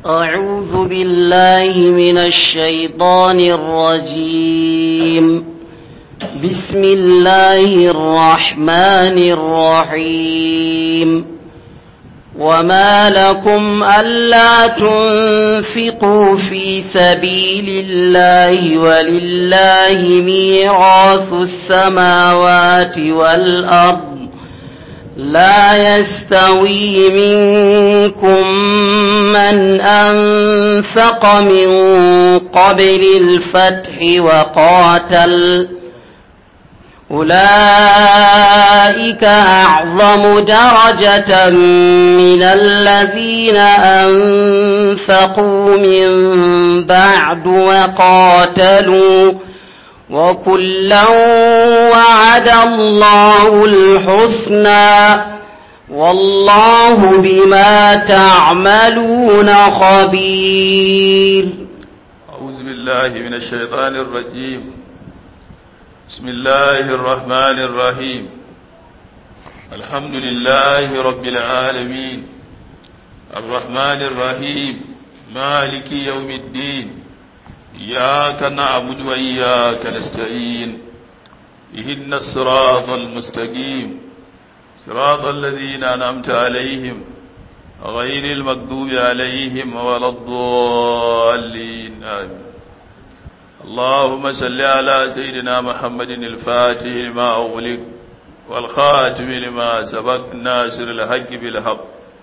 أعوذ بالله من الشيطان الرجيم بسم الله الرحمن الرحيم وما لكم ألا تنفقوا في سبيل الله ولله ميراث السماوات والأرض لا يستوي منكم من أنفق من قبل الفتح وقاتل أولئك أعظم درجة من الذين أنفقوا من بعد وقاتلوا وكلا وعد الله الحسنى والله بما تعملون خبير أعوذ بالله من الشيطان الرجيم بسم الله الرحمن الرحيم الحمد لله رب العالمين الرحمن الرحيم مالك يوم الدين إياك نعبد وإياك نستعين إهدنا الصراط المستقيم صراط الذين أنعمت عليهم غير المغضوب عليهم ولا الضالين آمين اللهم صل على سيدنا محمد الفاتح لما أغلق والخاتم لما سبق ناصر الحق بالحق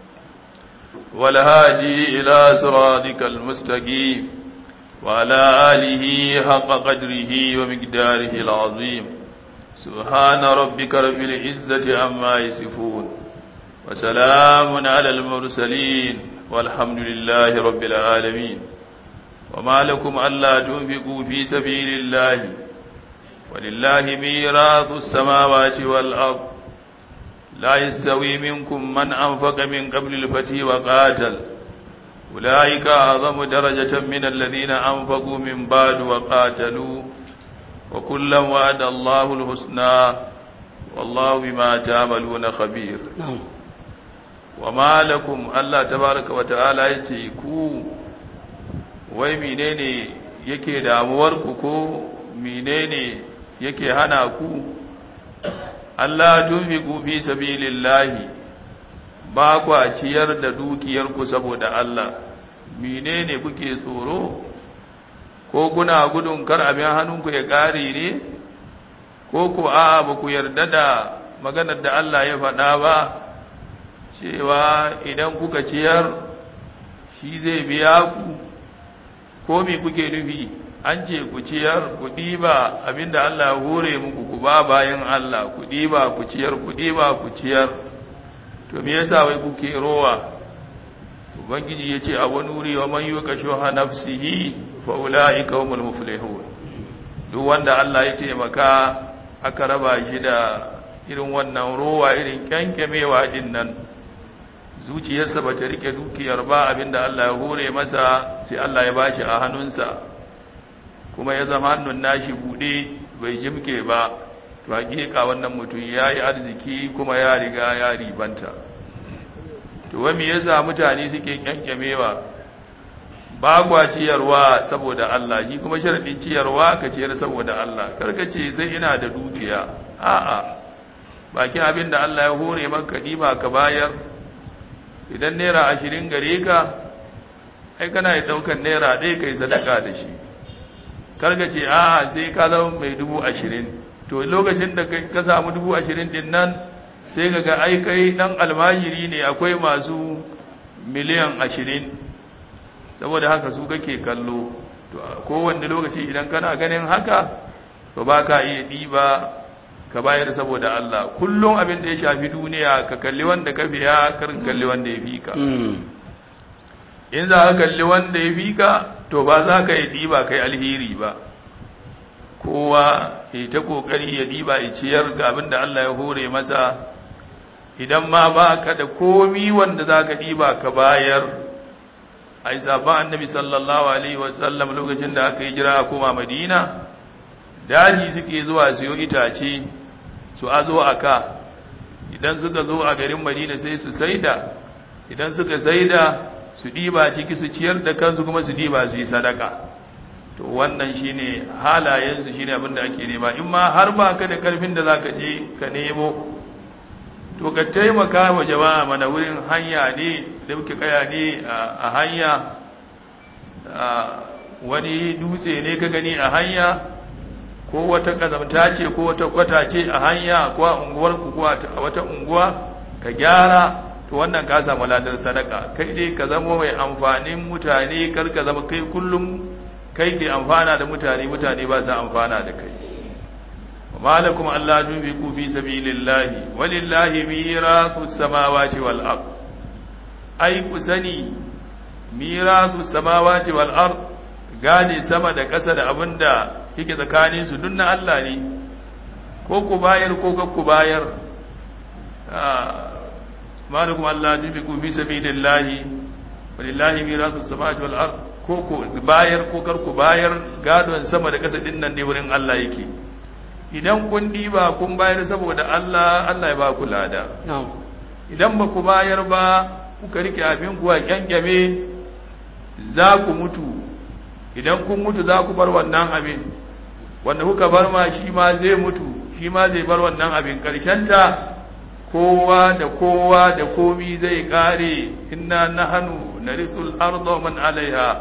والهادي إلى صراطك المستقيم وعلى آله حق قدره ومقداره العظيم سبحان ربك رب العزة عما يصفون وسلام على المرسلين والحمد لله رب العالمين وما لكم ألا تنفقوا في سبيل الله ولله ميراث السماوات والأرض لا يستوي منكم من أنفق من قبل الفتح وقاتل أولئك أعظم درجة من الذين أنفقوا من بعد وقاتلوا وكلا وعد الله الحسنى والله بما تعملون خبير وما لكم الله تبارك وتعالى يتيكو wai menene yake damuwar ku ko menene yake hana ku Allah tunfiqu fi sabilillahi ba ku ciyar da dukiyar ku saboda Allah menene kuke tsoro ko kuna gudun kar abin hannunku ya kare ne ko ku a ba ku yarda da maganar da Allah ya faɗa ba cewa idan kuka ciyar shi zai biya ku ko me kuke nufi an ce ku ciyar ku ɗiba abinda Allah ya hore muku ku ba bayan Allah ku ɗiba ku ciyar ku ɗiba ku ciyar to me yasa wai kuke rowa ubangiji ya ce a wani wuri wa man yuka shuha nafsihi fa ulaika humul muflihun duk wanda Allah ya taimaka aka raba shi da irin wannan rowa irin kyankyamewa din nan zuciyarsa ba ta rike dukiyar ba abinda Allah ya hore masa sai Allah ya bashi a hannunsa kuma ya zama hannun nashi bude bai jimke ba to hakika wannan mutum ya yi arziki kuma ya riga ya ribanta to wani yasa mutane suke kyankyamewa ba kwa ciyarwa saboda Allah shi kuma sharadin ciyarwa ka ciyar saboda Allah karka ce sai ina da dukiya a'a bakin abin da Allah ya hore maka ɗiba ka bayar idan naira ashirin gare ka ai kana yi daukan naira ɗaya kai sadaka da shi karga ce a sai ka zama mai dubu ashirin to lokacin da ka samu dubu ashirin din nan sai ka ga ai kai ɗan almajiri ne akwai masu miliyan ashirin saboda haka su kake kallo to kowanne lokaci idan kana ganin haka to ba ka iya ɗiba ka bayar saboda Allah kullum abin da ya shafi duniya ka kalli wanda ka biya karin kalli wanda ya fi ka in za ka kalli wanda ya fi ka to ba za ka yi ɗiba kai alheri ba kowa ya ta ƙoƙari ya ɗiba ya ciyar ga abin da Allah ya hore masa idan ma ba ka da komi wanda za ka ɗiba ka bayar a yi sabon annabi sallallahu alaihi wasallam lokacin da aka yi jira kuma madina daji suke zuwa siyo itace su azo a ka idan suka zo a garin madina sai su saida idan suka saida su ɗiba ciki su ciyar da kansu kuma su ɗiba su yi sadaka to wannan shine halayensu shine abin da ake nema in ma har ba ka da karfin da za ka je ka nemo to ka taimaka wa jama'a mana wurin hanya ne da muke kaya ne a hanya wani dutse ne ka gani a hanya ko wata kazamta ce ko wata kwata ce a hanya ko a unguwar ku ko a wata unguwa ka gyara to wannan ka samu ladar sadaka kai dai ka zama mai amfanin mutane kar ka zama kai kullum kai ke amfana da mutane mutane ba su amfana da kai وما لكم ألا تنفقوا في سبيل الله ولله ميراث السماوات والأرض أي كسني ميراث السماوات والأرض gane sama da ƙasa da abin da yake tsakanin su dunna Allah ne ko ku bayar ko ku bayar malakum Allah tubiku fi sabilillahi walillahi mirasu samawati wal ard ko ku bayar ko kar ku bayar gadon sama da ƙasa din nan ne wurin Allah yake idan kun diba kun bayar saboda Allah Allah ya ba ku lada idan ba ku bayar ba kuka rike abin ku a kyankyame za ku mutu idan kun mutu za ku bar wannan abin wanda kuka bar ma shi ma zai mutu shi ma zai bar wannan abin ta kowa da kowa da komi zai kare inna nahanu narisul arda man alaiha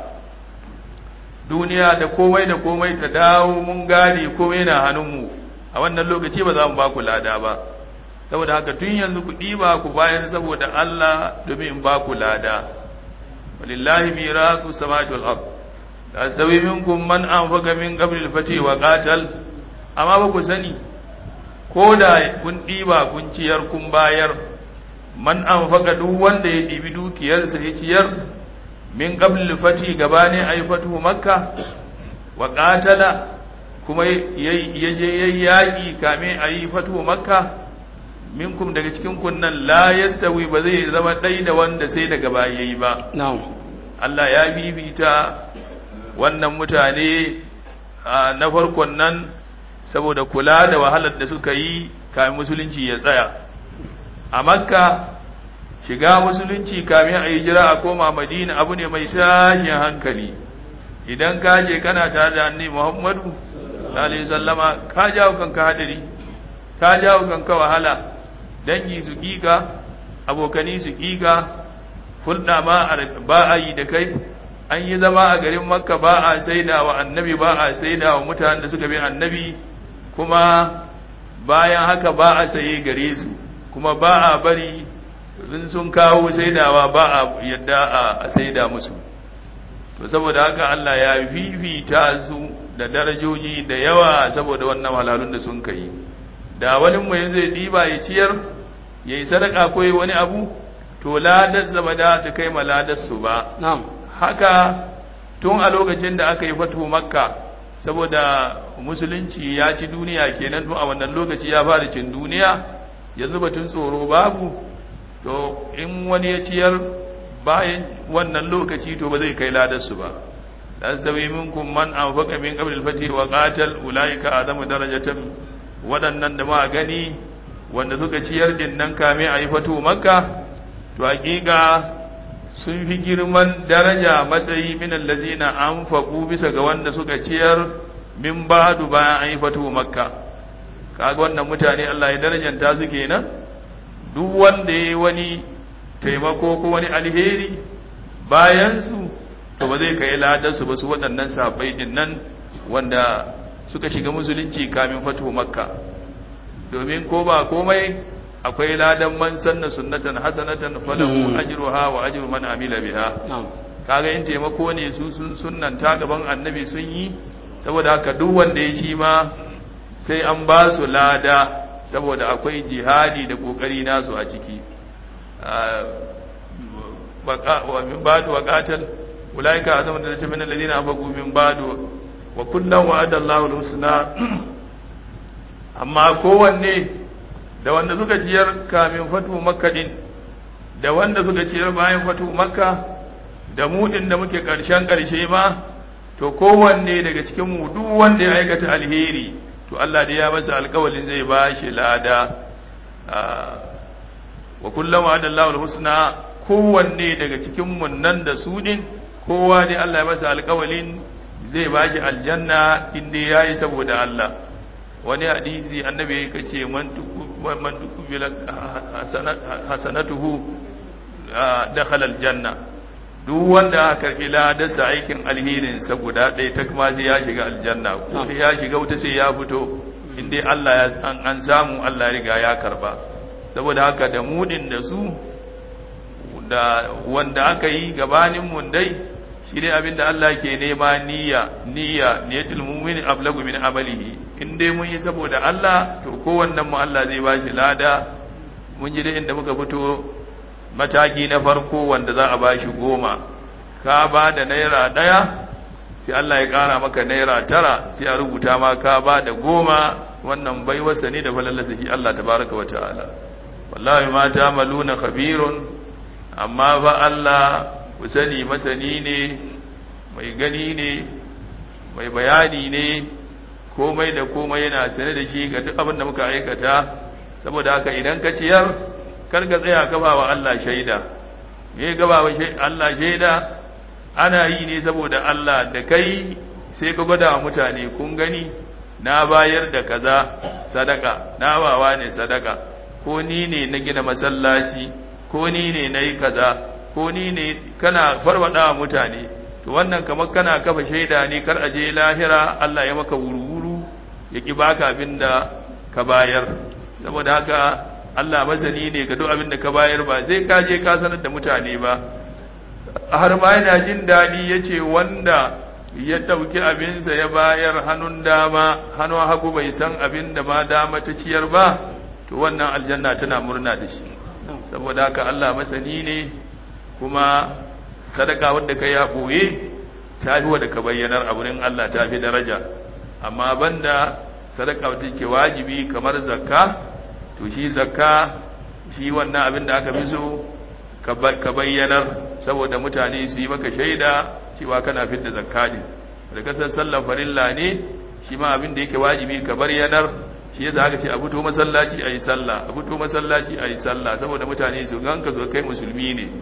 duniya da komai da komai ta dawo mun gane komai na hannunmu a wannan lokaci ba za mu ba ku lada ba saboda haka tun yanzu ku ɗiba ku bayan saboda Allah domin ba ku lada walillahi mirasu samawati wal ard la sawi minkum man anfaqa min qabli al-fati wa qatal amma ba ku sani ko da kun ɗiba kun ciyar kun bayar man anfaqa duk wanda ya ɗibi dukiyarsa ya ciyar min qabli al-fati gabani ay fatu makka wa qatala kuma ya je yayi yaki kame ayi fatu makka minkum daga cikin kunnan la yastawi ba zai zama ɗai da wanda sai daga baya yayi ba Allah ya bibita wannan mutane na farkon nan saboda kula da wahalar da suka yi kamin musulunci ya tsaya a makka shiga musulunci kamin a yi jira a koma madina abu ne mai tashin hankali idan ka je kana tare da annabi muhammadu alaihi sallama ka jawo kanka hadari ka jawo kanka wahala dangi su giga abokani su giga hulɗa ma ba a yi da kai an yi zama a garin makka ba a saida wa annabi ba a saida wa mutanen da suka bi annabi kuma bayan haka ba a saye gare su kuma ba a bari in sun kawo saidawa ba a yadda a saida musu to saboda haka Allah ya fifita su da darajoji da yawa saboda wannan halalun da sun kai da wani mu yanzu ya diba ya ciyar ya yi sadaka ko wani abu to ladarsa ba da kai ma ladarsu ba haka tun a lokacin da aka yi fatu makka saboda musulunci ya ci duniya kenan tun a wannan lokaci ya fara cin duniya yanzu batun tsoro babu to in wani ya ciyar bayan wannan lokaci to ba zai kai ladarsu ba dan sabi minkum man anfaqa min qabl al-fatih wa qatal ulaika adamu darajatan wadannan da ma gani wanda suka ciyar din nan kame ayi fatu makka to hakika sun fi girman daraja matsayi min allazina anfaqu bisa ga wanda suka ciyar min ba'du bayan ayi fatu makka kaga wannan mutane Allah ya darajanta su kenan duk wanda yayi wani taimako ko wani alheri bayan su to ba zai kai ladar su ba su waɗannan sahabbai din nan wanda suka shiga musulunci kamin fatu makka domin ko ba komai akwai ladan man sanna sunnatan hasanatan falahu ajruha wa ajru man amila biha kaga in taimako ne su sun sunnanta gaban annabi sun yi saboda haka duk wanda ya shi ma sai an ba su lada saboda akwai jihadi da kokari nasu a ciki wa min ba'du wa qatal ulaika azamu da ta min alladhina afaqu min ba'du wa kullan wa'ada Allahu al-husna amma kowanne da wanda suka ciyar kamin fatu makka din da wanda suka ciyar bayan fatu makka da mu din da muke karshen karshe ma to kowanne daga cikin mu duk wanda ya aikata alheri to Allah da ya masa alƙawalin zai ba shi lada wa kullum wa adallahu alhusna kowanne daga cikin mun nan da su din kowa ne Allah ya masa alƙawalin zai bashi aljanna inda yayi saboda Allah wani hadisi annabi ya ce man man tukubila hasanatuhu dakhala aljanna duk wanda aka karbi ladarsa aikin alherin sa guda ɗaya ta kuma sai ya shiga aljanna ko ya shiga wuta sai ya fito inda Allah ya an samu Allah ya riga ya karba saboda haka da mudin da su da wanda aka yi gabanin mun dai shi ne abinda Allah ke nema niyya niyya niyatul mu'min ablagu min amalihi in dai mun yi saboda Allah to kowannen mu Allah zai bashi lada mun ji dai inda muka fito mataki na farko wanda za a bashi goma ka ba da naira daya sai Allah ya kara maka naira tara sai a rubuta ma ka ba da goma wannan baiwarsa ne da falalasa shi Allah tabaraka wa ta'ala wallahi ma ta'maluna khabirun amma ba Allah ku sani masani ne mai gani ne mai bayani ne komai da komai yana sane da shi ga duk abin da muka aikata saboda haka idan ka ciyar kar ka tsaya ka ba wa Allah shaida me ga ba wa Allah shaida ana yi ne saboda Allah da kai sai ka gwada wa mutane kun gani na bayar da kaza sadaka na bawa ne sadaka ko ni ne na gina masallaci ko ni ne na yi kaza ko ni ne kana farwada wa mutane to wannan kamar kana kafa shaida ne kar a je lahira Allah ya maka wuru-wuru ya ki baka abin da ka bayar saboda haka Allah masani ne ga duk abin da ka bayar ba zai ka je ka sanar da mutane ba har ma yana jin daɗi ya ce wanda ya ɗauki abinsa ya bayar hannun dama hannun hagu bai san abin da ma dama ta ciyar ba to wannan aljanna tana murna da shi saboda haka Allah masani ne kuma sadaka wadda ka ya ɓoye ta fi wadda ka bayyanar a wurin Allah ta fi daraja amma banda sadaka wadda ke wajibi kamar zakka to shi zakka shi wannan abin da aka fi so ka bayyanar saboda mutane su yi maka shaida cewa kana fidda zakka ne da kasar sallar farilla ne shi ma abin da yake wajibi ka bayyanar shi yasa aka ce a fito masallaci a yi sallah a fito masallaci a yi sallah saboda mutane su ganka zo kai musulmi ne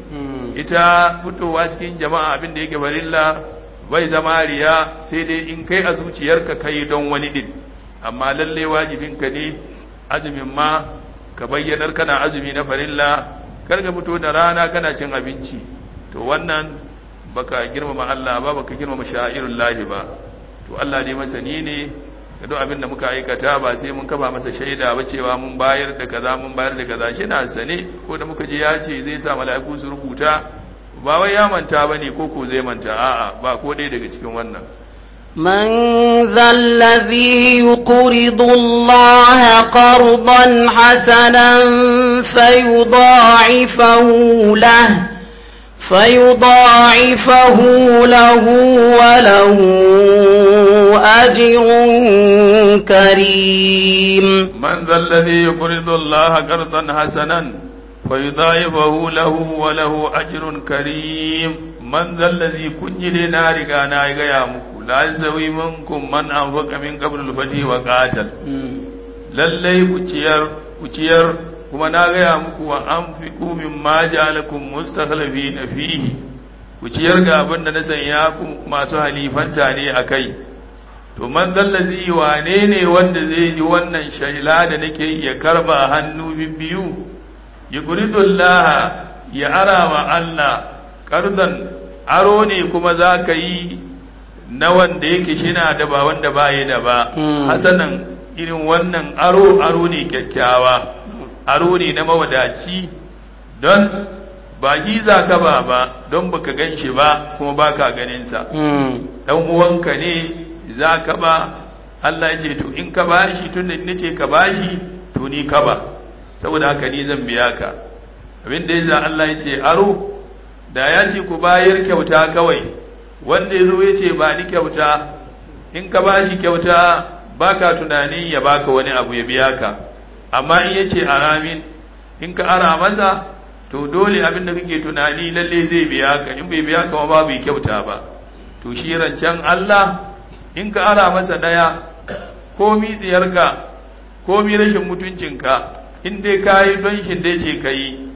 ita fitowa cikin jama'a abin da yake farilla bai zama riya sai dai in kai a zuciyarka kai don wani din amma lalle wajibinka ne azumin ma ka bayyanar kana azumi na farilla kar ka fito da rana kana cin abinci to wannan baka girmama Allah ba baka girmama sha'irul lahi ba to Allah dai masani ne da duk abin da muka aikata ba sai mun kafa masa shaida ba cewa mun bayar da kaza mun bayar da kaza shi na sane ko da muka je ya ce zai sa mala'iku su rubuta ba wai ya manta bane ko ko zai manta a'a ba ko dai daga cikin wannan من ذا الذي يقرض الله قرضا حسنا فيضاعفه له فيضاعفه له وله أجر كريم من ذا الذي يقرض الله قرضا حسنا فيضاعفه له وله أجر كريم من ذا الذي كنجل نارك أنا يا مكو لا يزوي منكم من أنفق من قبل الفتح وقاتل lallai ku ciyar ku ciyar kuma na gaya muku wa an fi kumin ma ja'alakum mustakhlafi na fihi ku ciyar ga abin da na sanya ku masu halifanta ne a kai to man zallazi wane ne wanda zai yi wannan shaila da nake ya karba hannu biyu ya guridullah ya ara wa Allah kardan aro ne kuma za ka yi na wanda yake shina da ba wanda ba da ba hasanan irin wannan aro aro ne kyakkyawa aro ne na mawadaci don ba giza ka ba ba don baka gan shi ba kuma baka ganinsa dan uwanka ne za ka ba Allah ya ce to in ka bashi tun da nace ka bashi to ni ka ba saboda haka ni zan biya ka abin da yasa Allah ya ce aro da ya ce ku bayar kyauta kawai wanda ya zo ya ce ba ni kyauta in ka bashi kyauta baka tunanin ya baka wani abu ya biya ka amma in yace aramin in ka ara masa to dole abin da kake tunani lalle zai biya ka in bai biya ka ma babu kyauta ba to shi rancen Allah in ka ara masa daya ko mitsiyarka ko mi rashin mutuncinka in dai kayi don shi dai ce kai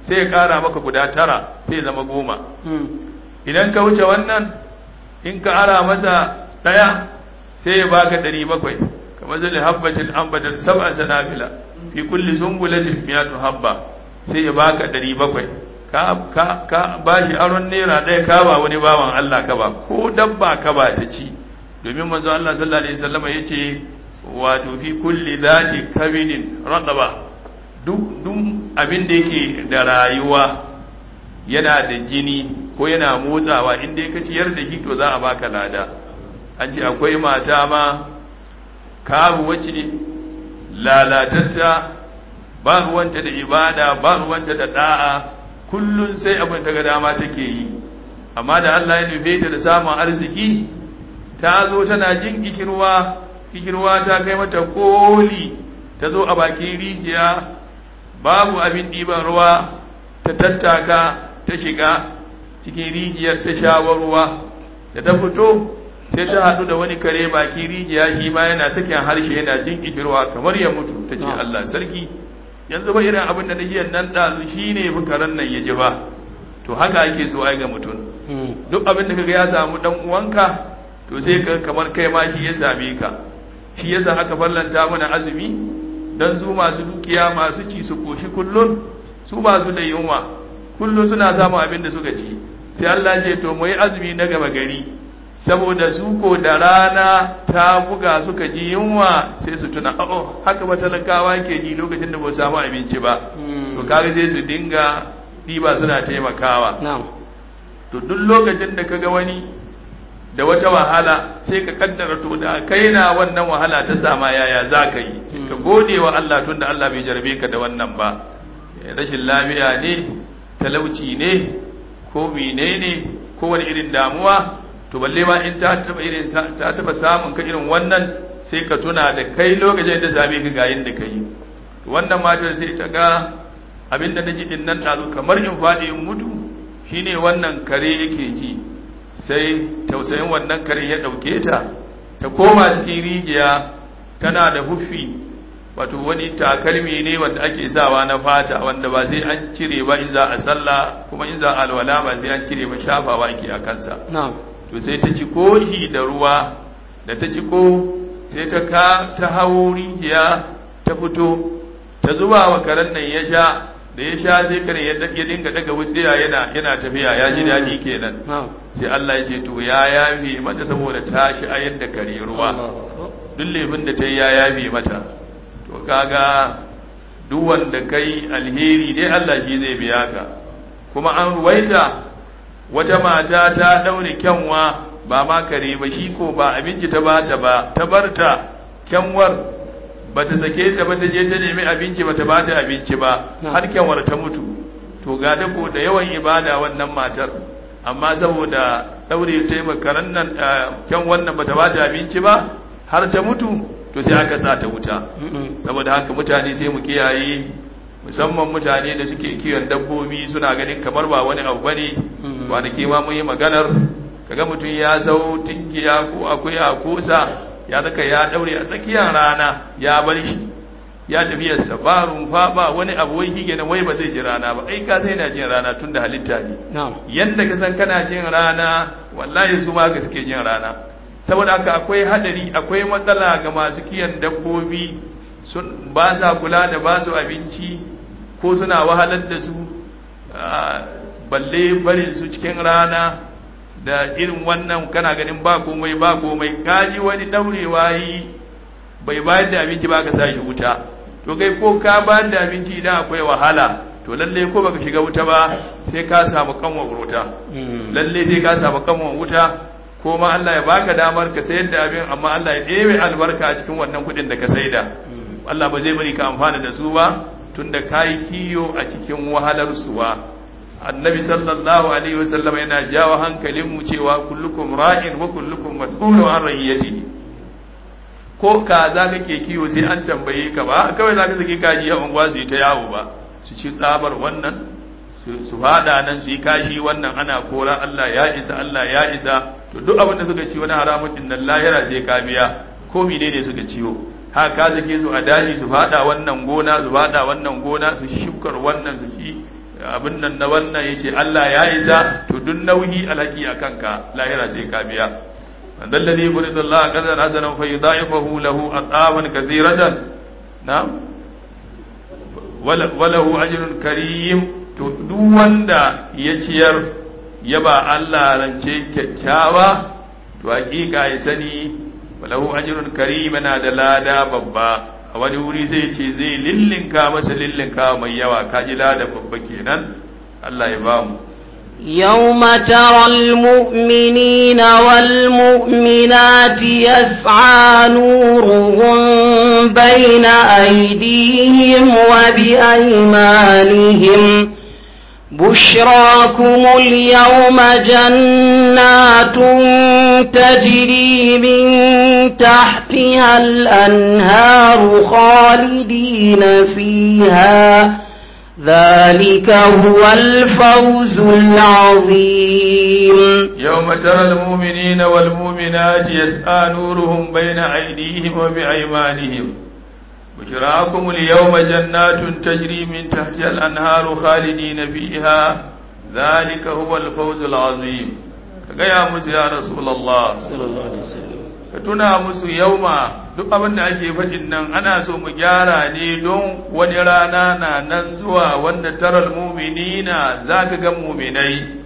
sai ya kara maka guda tara sai ya zama goma idan ka wuce wannan in ka ara masa daya sai ya baka ɗari bakwai kamar zai habbatin ambatar sab'a sanabila fi kulli sumbulatin miyatu habba sai ya baka ɗari bakwai ka ka ka bashi aron naira ɗaya ka ba wani bawan Allah ka ba ko dabba ka ba ta ci domin manzo Allah sallallahu alaihi wasallam yace wato fi kulli dhati kabidin radaba duk duk abin da yake da rayuwa yana da jini ko yana motsawa inda ya ciyar da shi to za a baka lada an ce akwai mata ma kabu wace lalatatta ba ruwanta da ibada ba ruwanta da da'a kullun sai abin ta ga dama take yi amma da Allah ya nufe ta da samun arziki ta zo tana jin kishirwa kishirwa ta kai mata koli ta zo a bakin rijiya babu abin ɗiban ruwa ta tattaka ta shiga cikin rijiyar ta shawar ruwa da ta fito sai ta haɗu da wani kare baki rijiya shi ma yana sakin harshe yana jin kishirwa kamar ya mutu ta ce Allah sarki yanzu ba irin abin da nake nan ɗazu shi ne karen nan ya ji ba to haka ake so ai ga mutum duk abin da kaga ya samu dan uwanka to sai ka kamar kai ma shi ya same ka shi yasa aka fallanta mana azumi dan su masu dukiya masu ci su koshi kullun su ba su da yunwa kullun suna samun abin da suka ci sai Allah ce to mu yi azumi na gaba gari saboda su ko da rana ta buga suka ji yunwa sai su tuna oh haka matalakawa ke ji lokacin da ba su samu abinci ba to kaga sai su dinga diba suna taimakawa to duk lokacin da kaga wani da wata wahala sai ka kaddara to da kai na wannan wahala ta sama yaya za ka yi sai ka gode wa Allah tun da Allah bai jarabe ka da wannan ba rashin lafiya ne talauci ne ko mene ne ko wani irin damuwa to balle ma in ta taba irin ta taba samun ka irin wannan sai ka tuna da kai lokacin da same ka ga da kai wannan matar sai ta ga abinda naji din nan tazo kamar in faɗi in mutu shine wannan kare yake ji sai tausayin wannan kare ya ɗauke ta ta koma cikin rijiya tana da huffi wato wani takalmi ne wanda ake sawa na fata wanda ba sai an cire ba in za a sallah kuma in za a alwala ba sai an cire ba shafawa ake a kansa to sai ta ci koshi da ruwa da ta ci ko sai ta ka ta hawo rijiya ta fito ta zuba wa karen nan ya sha da ya sha sai kare ya dinga daga wutsiya yana yana tafiya ya ji daɗi kenan sai Allah ya ce to ya yafe mata saboda ta shayar da kare ruwa duk laifin da ta yi ya yafe mata to kaga duk wanda kai alheri dai Allah shi zai biya ka kuma an ruwaita wata mata ta daure kyanwa ba ma kare ba shi ko ba abinci ta bata ba ta barta kyanwar ba ta sake ta ba ta je ta nemi abinci ba ta bata abinci ba har kyanwar ta mutu to ga da ko da yawan ibada wannan matar amma saboda daure ta makaran nan kyan wannan bata bata abinci ba har ta mutu to sai aka sa ta wuta saboda haka mutane sai mu kiyaye musamman mutane da suke kiwon dabbobi suna ganin kamar ba wani abu bane kwanaki ma mun yi maganar kaga mutum ya zau tinkiya ko akuya ko sa ya zaka ya daure a tsakiyar rana ya bar shi ya tafi sa ba rumfa ba wani abu wai hige na wai ba zai ji rana ba ai ka sai na jin rana tun da halitta ne yanda ka san kana jin rana wallahi su ma ka suke jin rana saboda haka akwai hadari akwai matsala ga masu kiyan dabbobi sun ba sa kula da ba su abinci ko suna wahalar da su balle barin su cikin rana da irin wannan kana ganin ba komai ba komai kaji wani daurewa yi bai bayar da abinci ba ka sa shi wuta to kai ko ka bayar da abinci idan akwai wahala to lalle ko baka shiga wuta ba sai ka samu kanwa wuta lalle sai ka samu kanwa wuta ko ma Allah ya baka damar ka sayar da abin amma Allah ya ɗebe albarka a cikin wannan kuɗin da ka saida Allah ba zai bari ka amfana da su ba tunda kayi kiyo a cikin wahalar suwa annabi sallallahu alaihi wasallam yana jawo hankalin mu cewa kullukum ra'in wa kullukum mas'ulun an ra'iyatihi ko kaza kake kiyo sai an tambaye ka ba kawai zaka saki kaji a unguwa su yi ta yawo ba su ci tsabar wannan su fada nan su yi kashi wannan ana kora Allah ya isa Allah ya isa to duk abin da suka ci wani haramun din nan lahira sai ka biya ko mene ne suka ciwo haka ka sake su a daji su fada wannan gona su fada wannan gona su shukar wannan su ci abin nan na wannan yace Allah ya isa to duk nauyi alhaki akan ka lahira sai ka biya man dalladhi yuridu Allah qadan hasanan fa yudaifahu lahu ataban kathiratan na'am walahu ajrun karim to duk wanda ya ciyar ya ba Allah rance kyakkyawa to hakika ya sani walahu ajrun karim yana da lada babba a wani wuri zai ce zai lillinka masa lillinka mai yawa kaji lada babba kenan Allah ya bamu يوم ترى المؤمنين والمؤمنات يسعى نورهم بين أيديهم وبأيمانهم بشراكم اليوم جنات تجري من تحتها الأنهار خالدين فيها ذلك هو الفوز العظيم يوم ترى المؤمنين والمؤمنات يسعى نورهم بين أيديهم وبأيمانهم بشراكم اليوم جنات تجري من تحتها الأنهار خالدين فيها ذلك هو الفوز العظيم كقيا musu ya رسول الله ka tuna musu yauma duk abin da ake faɗin nan ana so mu gyara ne don wani rana na nan zuwa wanda taral muminina za ka ga muminai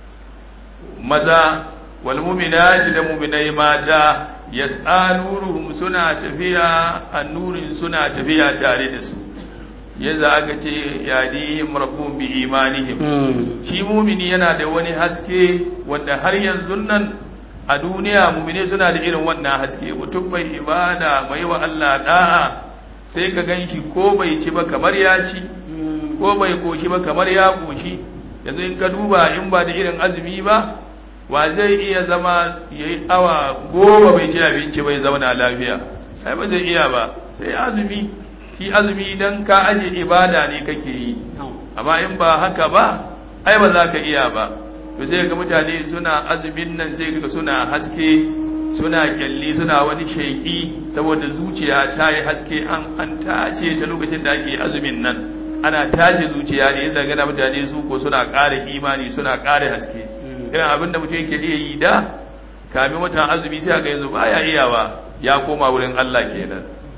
maza wal muminati da muminai mata yas'a nuruhum suna tafiya annurin suna tafiya tare da su yadda aka ce yadihim rabbuhum bi imanihim shi mumini yana da wani haske wanda har yanzu nan a duniya mumine suna da irin wannan haske mutum mai ibada mai wa Allah da'a sai ka ganshi ko bai ci ba kamar ya ci ko bai koshi ba kamar ya koshi yanzu in ka duba in ba da irin azumi ba wa zai iya zama ya yi awa goma bai ci abinci bai zauna lafiya sai ba zai iya ba sai azumi shi azumi idan ka aje ibada ne kake yi amma in ba haka ba ai ba za ka iya ba to sai ga mutane suna azumin nan sai ga suna haske suna kyalli suna wani sheki saboda zuciya ta yi haske an an tace ta lokacin da ake azumin nan ana tace zuciya ne yadda gana mutane su ko suna ƙara imani suna ƙara haske irin abin da mutum yake iya yi da kamin watan azumi sai ga yanzu baya iyawa ya koma wurin Allah kenan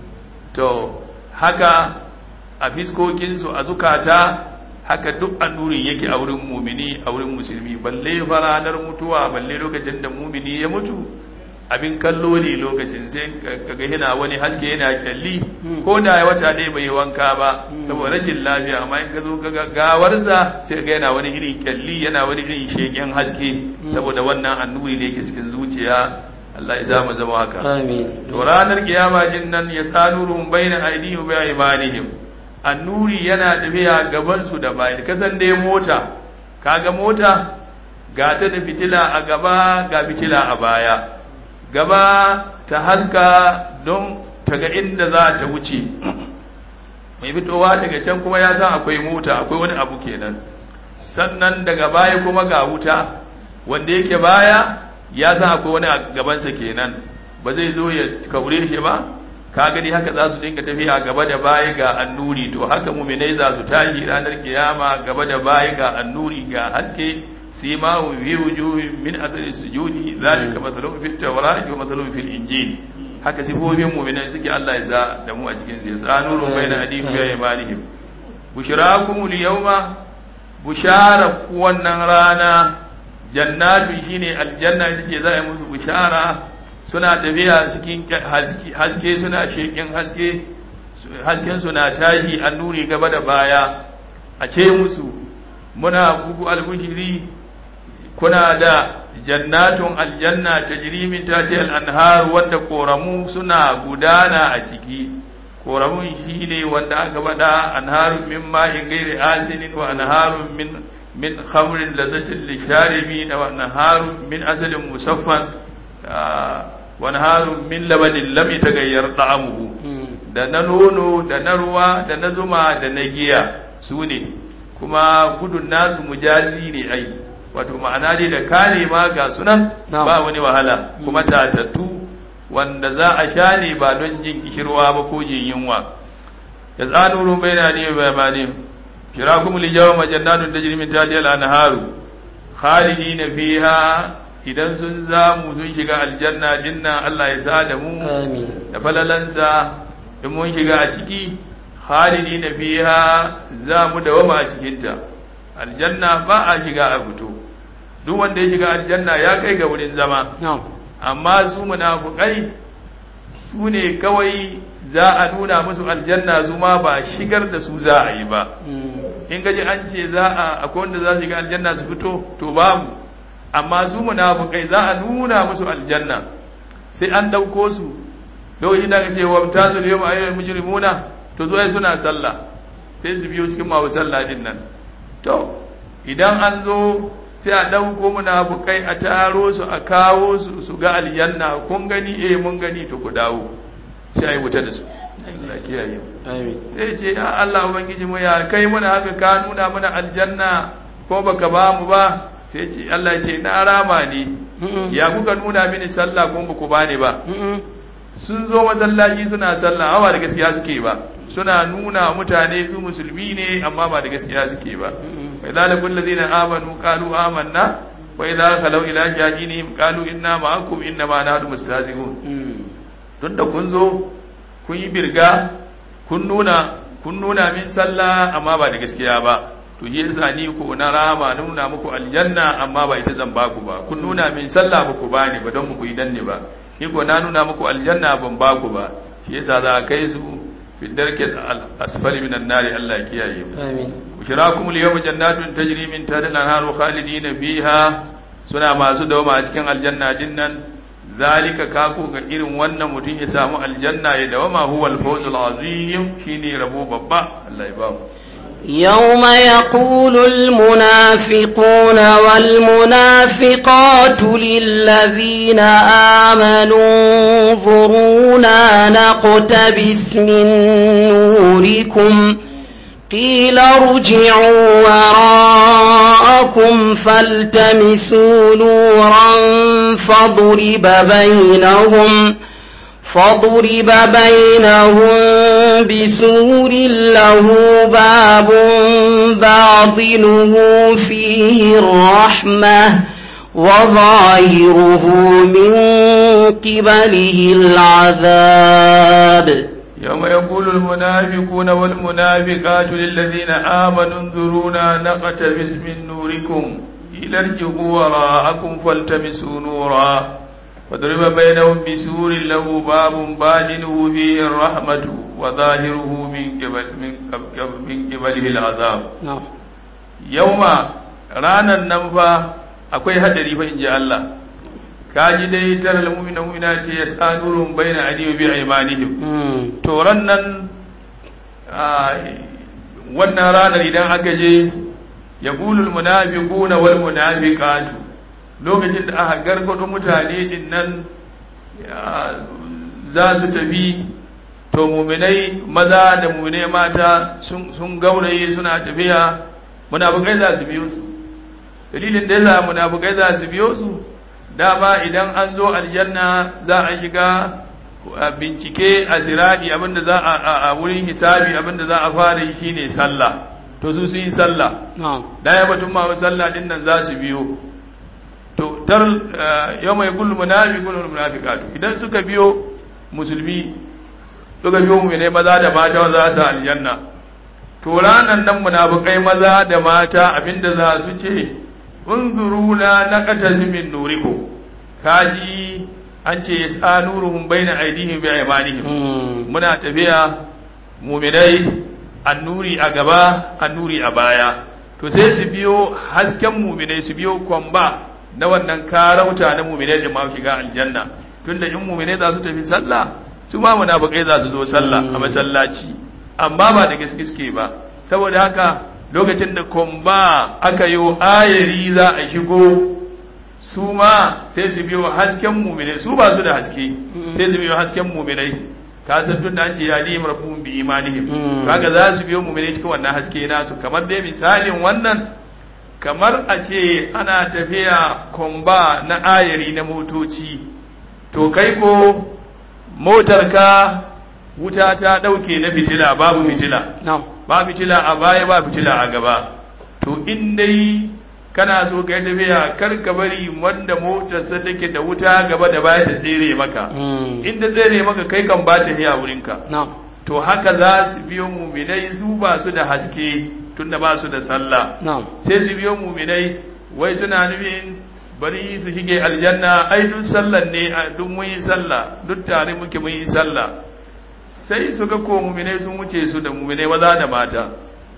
to haka a fiskokinsu a zukata haka duk annurin yake a wurin mumini a wurin musulmi balle fa ranar mutuwa balle lokacin da mumini ya mutu abin kallo ne lokacin sai kaga yana wani haske yana kyalli ko da ya wata ne bai wanka ba saboda rashin lafiya amma in ka zo ga gawarsa sai ga yana wani irin kyalli yana wani irin shegen haske saboda wannan annuri ne yake cikin zuciya Allah ya sa mu zama haka amin to ranar kiyama jin nan ya sanurum baina aydihim wa imanihim annuri yana tafiya gaban su da bayan kasan dai mota kaga mota ga ta da fitila a gaba ga fitila a baya gaba ta haska don ta ga inda za ta wuce mai fitowa daga can kuma ya san akwai mota akwai wani abu kenan sannan daga baya kuma ga wuta wanda yake baya ya san akwai wani a gabansa kenan ba zai zo ya kaure shi ba ka gani haka za su dinga tafiya gaba da baya ga annuri to haka muminai za su tashi ranar kiyama gaba da baya ga annuri ga haske simahu fi wujuhin min athari sujudi zalika mathalun fit tawrati wa mathalun fil injil haka sifofin muminai suke Allah ya sa da mu a cikin zai sa nurun baina adihim ya imanihim bushrakum al yawma bushara wannan rana jannatu shine aljanna ita ce za a yi musu bushara suna tafiya cikin haske suna shekin haske hasken suna tashi an nuri gaba da baya a ce musu muna kuku albushiri kuna da jannatun aljanna ta jirimin ta ce al'anhar wanda koramu suna gudana a ciki koramun shi ne wanda aka bada anharun min ma'in gairi asinin wa anharun min min khamrin lazzatin lisharibin wa anharun min asalin musaffan wani harun min labanin lam tagayyar ta'amuhu da na nono da na ruwa da na zuma da na giya su ne kuma gudun nasu mujazi ne ai wato ma'ana dai da kare ma ga sunan ba wani wahala kuma tatattu wanda za a sha ne ba don jin kishirwa ba ko jin yunwa ya tsanuru bai na ne ba ne shirakum lijawma jannatun tajri min tahtiha al-anharu khalidina fiha idan sun zamu sun shiga aljanna dinna Allah ya sa da mu amin da falalansa in mun shiga a ciki khalidina fiha za mu dawama a cikinta aljanna ba a shiga a fito duk wanda ya shiga aljanna ya kai ga wurin zama na'am amma su munafukai su ne kawai za a nuna musu aljanna su ma ba shigar da su za a yi ba Mm. in gaji an ce za a akwai wanda za su shiga aljanna su fito to babu amma su munafukai za a nuna musu aljanna sai an dauko su lokacin da aka ce wa mutazul yawma ayyul mujrimuna to zo ai suna sallah sai su biyo cikin masu sallah din nan to idan an zo sai a dauko munafukai a taro su a kawo su su ga aljanna kun gani eh mun gani to ku dawo sai ai wuta da su Allah kiyaye mu amin zai ce ya Allah ubangiji mu ya kai muna haka ka nuna mana aljanna ko baka ba mu ba sai ce Allah ya ce na rama ne Mm-mm. ya kuka nuna mini sallah ko baku bani ba Mm-mm. sun zo masallaci suna sallah amma ba da gaskiya suke ba suna nuna mutane su musulmi ne amma ba da gaskiya suke ba Mm-mm. fa idza laqul ladina amanu qalu amanna wa idza khalu ila jahilihim qalu inna ma'akum inna ma nahnu mustahzi'un Mm. tun da kun zo kun yi birga kun nuna kun nuna min sallah amma ba da gaskiya ba to yi yasa ni ko na rama na nuna muku aljanna amma ba ita zan baku ba kun nuna min sallah ba ku bani ba don muku yi danne ba ni ko na nuna muku aljanna ban baku ba shi yasa za a kai su fi darkil asfali minan nari Allah ya kiyaye mu amin bushirakum al-yawma jannatun tajri min tahtiha al-anharu khalidina fiha suna masu dawama a cikin aljanna dinnan zalika kako ga irin wannan mutum ya samu aljanna ya dawama huwa al-fawzul azim shine rabo babba Allah ya ba mu يوم يقول المنافقون والمنافقات للذين آمنوا انظرونا نقتبس من نوركم قيل ارجعوا وراءكم فالتمسوا نورا فضرب بينهم فضرب بينهم بسور له باب باطنه فيه الرحمة وظاهره من قبله العذاب يوم يقول المنافقون والمنافقات للذين آمنوا انظرونا نقتبس من نوركم إلى ارجعوا وراءكم فالتمسوا نورا فضرب بينهم بسور له باب باطنه فيه الرحمة وظاهره من قبل من قبل من قبله العذاب نعم يوم رانا ننفى akwai hadari fa inji Allah kaji dai taral mu'mina mu'minati yasanurun baina aydihim bi aymanihim مم. to nan wannan ranar idan aka je ya gulul munafiquna wal munafiqatu lokacin da aka gargado mutane din nan ya, za su tafi to muminai maza da muminai mata sun sun gauraye suna tafiya munafikai za su biyo su dalilin da yasa munafikai za su biyo su dama idan an zo aljanna za a shiga a bincike a siradi abinda za a a- a wurin hisabi abinda za a fara yi shine sallah to su sun yi sallah نعم da ya batun ma sallah din nan za su biyo to dar yau mai kullu munafiqun wal munafiqatu idan suka biyo musulmi suka biyo mu ne maza da mata za su aljanna to ranan nan munafikai maza da mata abinda za su ce unzuruna naqatan min nurikum kaji an ce yasanuruhum baina aydihim bi aymanihim مم. muna tafiya muminai annuri a gaba annuri a baya to sai su biyo hasken muminai su biyo kwamba na wannan karauta na muminai da ma shiga aljanna tunda in muminai za su tafi sallah su ma munafikai za su zo sallah a masallaci amma ba da gaske suke ba saboda haka lokacin da kwamba aka yi ayari za a shigo su ma sai su biyo hasken muminai su ba su da haske sai su biyo hasken muminai ka san tun da an ce ya ni marfun bi imanihim Mm. kaga za su biyo muminai cikin wannan haske nasu kamar dai misalin wannan kamar a ce ana tafiya komba na ayari na motoci to kai ko motarka wuta ta dauke na fitila babu fitila نعم ba fitila a baya ba fitila a gaba to in dai kana so ka yi tafiya kar ka bari wanda motarsa take da wuta gaba da baya ta tsere maka in ta tsere maka kai kan ba ta a wurinka to haka za su biyo muminai su ba su da haske tunda ba su da sallah sai su biyo muminai wai suna nufin bari su shige aljanna ai duk sallan ne duk mun yi sallah duk tare muke mun yi sallah sai su ga ko muminai sun wuce su da muminai maza da mata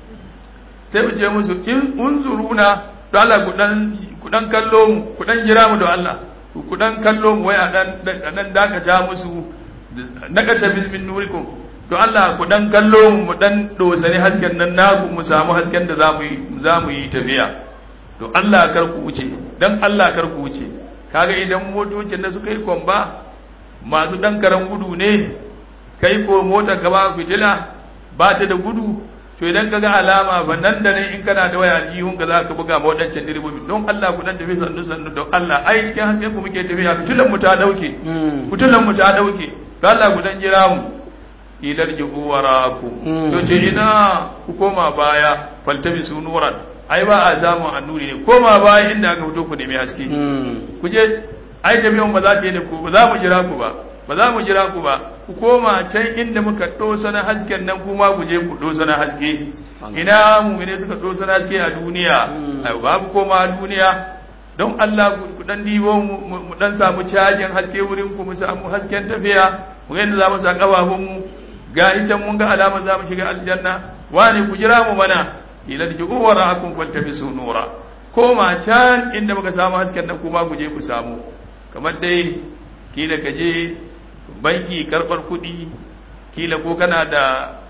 sai mu ce musu in unzuruna don Allah ku dan kallo mu ku dan jira mu da Allah ku dan kallo mu wai a dan dan dakata musu nakata min nurikum to Allah ku dan kallo mu mu dan dosani hasken nan naku mu samu hasken da zamu yi zamu yi tafiya to Allah kar ku wuce dan Allah kar ku wuce kaga idan motocin da suka yi kwamba masu dan karan gudu ne kai ko mota gaba fitila ba ta da gudu to idan ka ga alama ba nan da nan in kana da waya aljihun ka za ka buga ma waɗancan direbobi don Allah ku dan tafi sannu sannu don Allah ai cikin hasken ku muke tafiya fitilan mu ta dauke fitilan mu ta dauke don Allah ku dan jira mu ilar ji'u waraku to ce ina ku koma baya faltabi su nuran ai ba a samun annuri ne koma baya inda aka fito ku nemi haske ku je ai tafiyan ba za ta yi da ku ba za mu jira ku ba ba za mu jira ku ba ku koma can inda muka dosa na hasken nan kuma ku je ku dosa na haske ina mu ne suka dosa na haske a duniya ai ba ku koma a duniya don Allah ku dan dibo mu dan samu cajin haske wurin ku mu samu hasken tafiya mu ga yadda za mu sa kafafun mu ga can mun ga alama za mu shiga aljanna wani ku jira mu mana ila ji'u wara'akum fattabisu nura koma can inda muka samu hasken nan kuma ku je ku samu kamar dai kila ka je banki karbar kuɗi kila ko kana da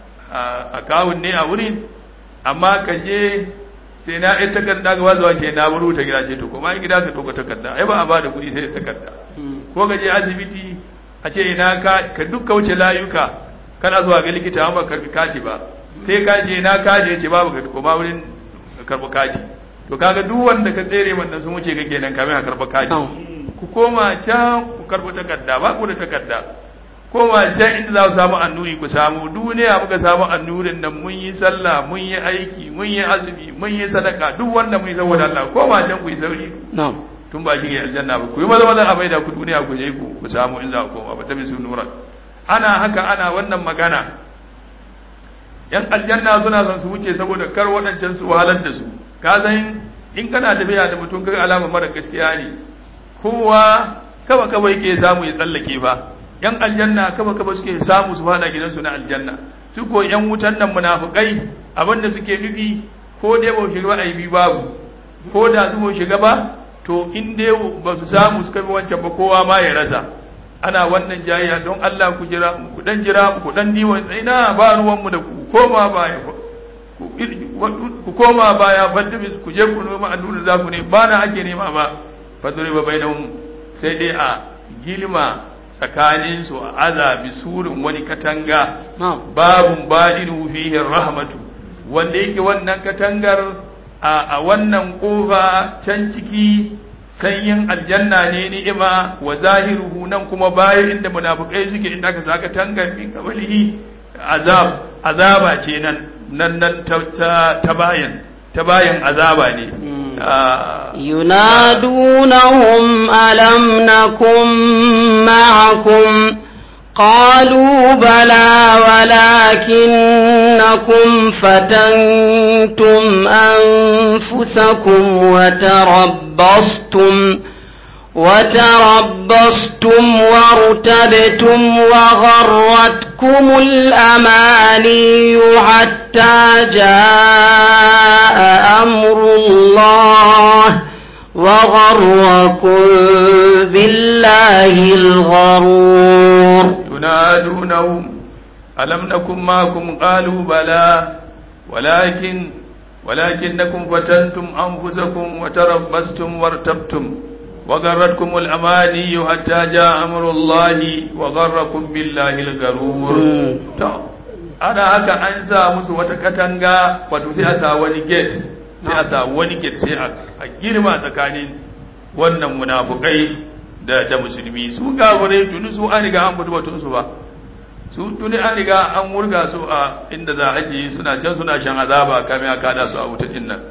akawun ne a wurin amma ka je sai na ɗaya takarda ga wazuwa ce na buru ta gida ce to kuma ai gida ka ɗauka takarda ai ba a ba da kuɗi sai da takarda ko ka je asibiti a ce ina ka ka dukka wuce layuka kana zuwa ga likita amma karbi kati ba sai ka ce ina kaje ce babu ka koma wurin karɓi kati to kaga duk wanda ka tsere wannan sun wuce ka kenan kamin a karɓi kati ku koma can ku karɓi takarda ba ku da takarda koma can inda za ku samu annuri ku samu duniya muka samu annurin nan mun yi sallah mun yi aiki mun yi azumi mun yi sadaka duk wanda mun yi saboda Allah koma can ku yi sauri tun ba shi aljanna ba ku yi maza maza a maida ku duniya ku je ku ku samu in za ku koma ba ta bisu nura ana haka ana wannan magana yan aljanna suna son su wuce saboda kar waɗancan su wahalar da su ka san in kana tafiya da mutum kaga alama mara gaskiya ne kowa kaba kaba yake samu ya tsallake ba yan aljanna kaba kaba suke samu su fada gidansu na aljanna su ko yan wutan nan munafikai abinda suke nufi ko dai ba shiga ba aibi babu ko da su ba shiga ba to in dai ba su samu suka bi wancan ba kowa ma ya rasa ana wannan jayya don Allah ku jira ku dan jira ku dan diwa ina ba ruwan mu da ku koma baya ku koma baya fadda ku je ku noma allura za ku ne ba na ake nema ba fadri ba bainahum sai dai a gilma tsakanin su a azabi surin wani katanga babun badinu fihi rahmatu wanda yake wannan katangar a wannan kofa can ciki sanyin aljanna ne ni'ima wa zahiruhu nan kuma bayan inda munafikai suke inda aka saka tangar min kabalihi azab azaba ce nan nan nan ta bayan ta bayan azaba ne ينادونهم ألم نكن معكم قالوا بلى ولكنكم فتنتم أنفسكم وتربصتم وتربصتم وارتبتم وغرتكم الأماني حتى جاء أمر الله وغركم بالله الغرور ينادونهم ألم نكن معكم قالوا بلى ولكن ولكنكم فتنتم أنفسكم وتربصتم وارتبتم وغرتكم الأماني حتى جاء أمر الله وغركم بالله الغرور ana haka an sa musu wata katanga wato sai a sa wani gate sai a sa wani gate sai a girma tsakanin wannan munafukai da da musulmi su gafurai tuni su an riga an mutu batun su ba su tuni an riga an wurga su a inda za a je suna can suna shan azaba kamin a kada su a wuta din nan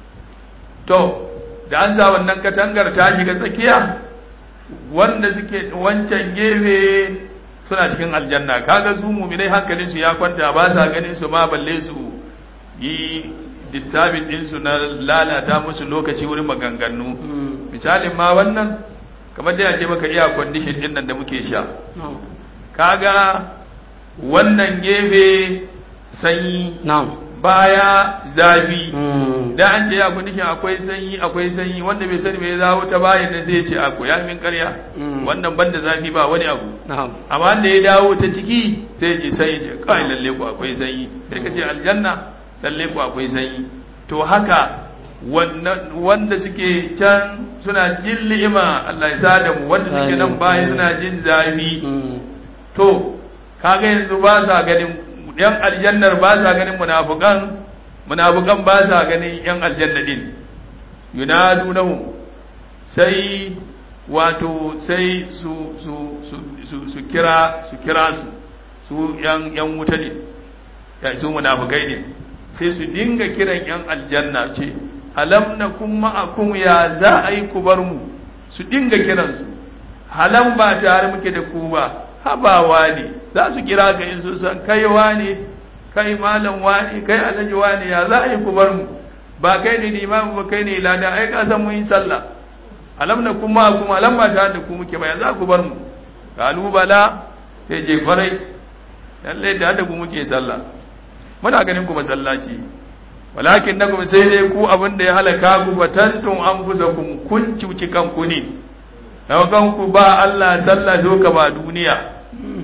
to da an sa wannan katangar ta shiga tsakiya wanda suke wancan gefe suna cikin aljanna kaga su muminai hankalin su ya kwanta ba sa ganin su ma balle su yi disturbing din su na lalata musu lokaci wurin maganganu misalin ma wannan kamar da ya ce maka iya condition din nan da muke sha kaga wannan gefe sanyi baya zafi da an ce ya condition akwai sanyi akwai sanyi wanda bai sani bai zawo ta bayan da zai ce ako ya min karya wannan banda zafi ba wani abu amma da ya dawo ta ciki sai ji sai ce kai lalle ku akwai sanyi sai ka ce aljanna lalle ku akwai sanyi to haka wanda suke can suna jin li'ima Allah ya sada mu wanda suke nan bayan suna jin zafi to kaga yanzu ba sa ganin yan aljannar ba sa ganin munafukan munafukan ba sa ganin yan aljanna din yunadunahu sai wato sai su su su su, su kira su kira su su yan yan wuta ne ya su munafukai ne sai su dinga kiran yan aljanna ce alam nakum ma'akum ya za a yi ku bar mu su dinga kiransu halan ba tare muke da ku ba habawa ne za su kira ka in sun san kai wane kai malam wane kai alhaji wane ya za a yi ku bar mu ba kai ne limamu ba kai ne lada ai ka san mun yi sallah alam na kuma kuma alam ba tare da ku muke ba ya za ku bar mu kalu bala sai je farai lalle da da ku muke sallah muna ganin ku masallaci walakin nakum sai dai ku abin da ya halaka ku batantun an kusa kun cuci kanku ne ku ba Allah sallah doka ba duniya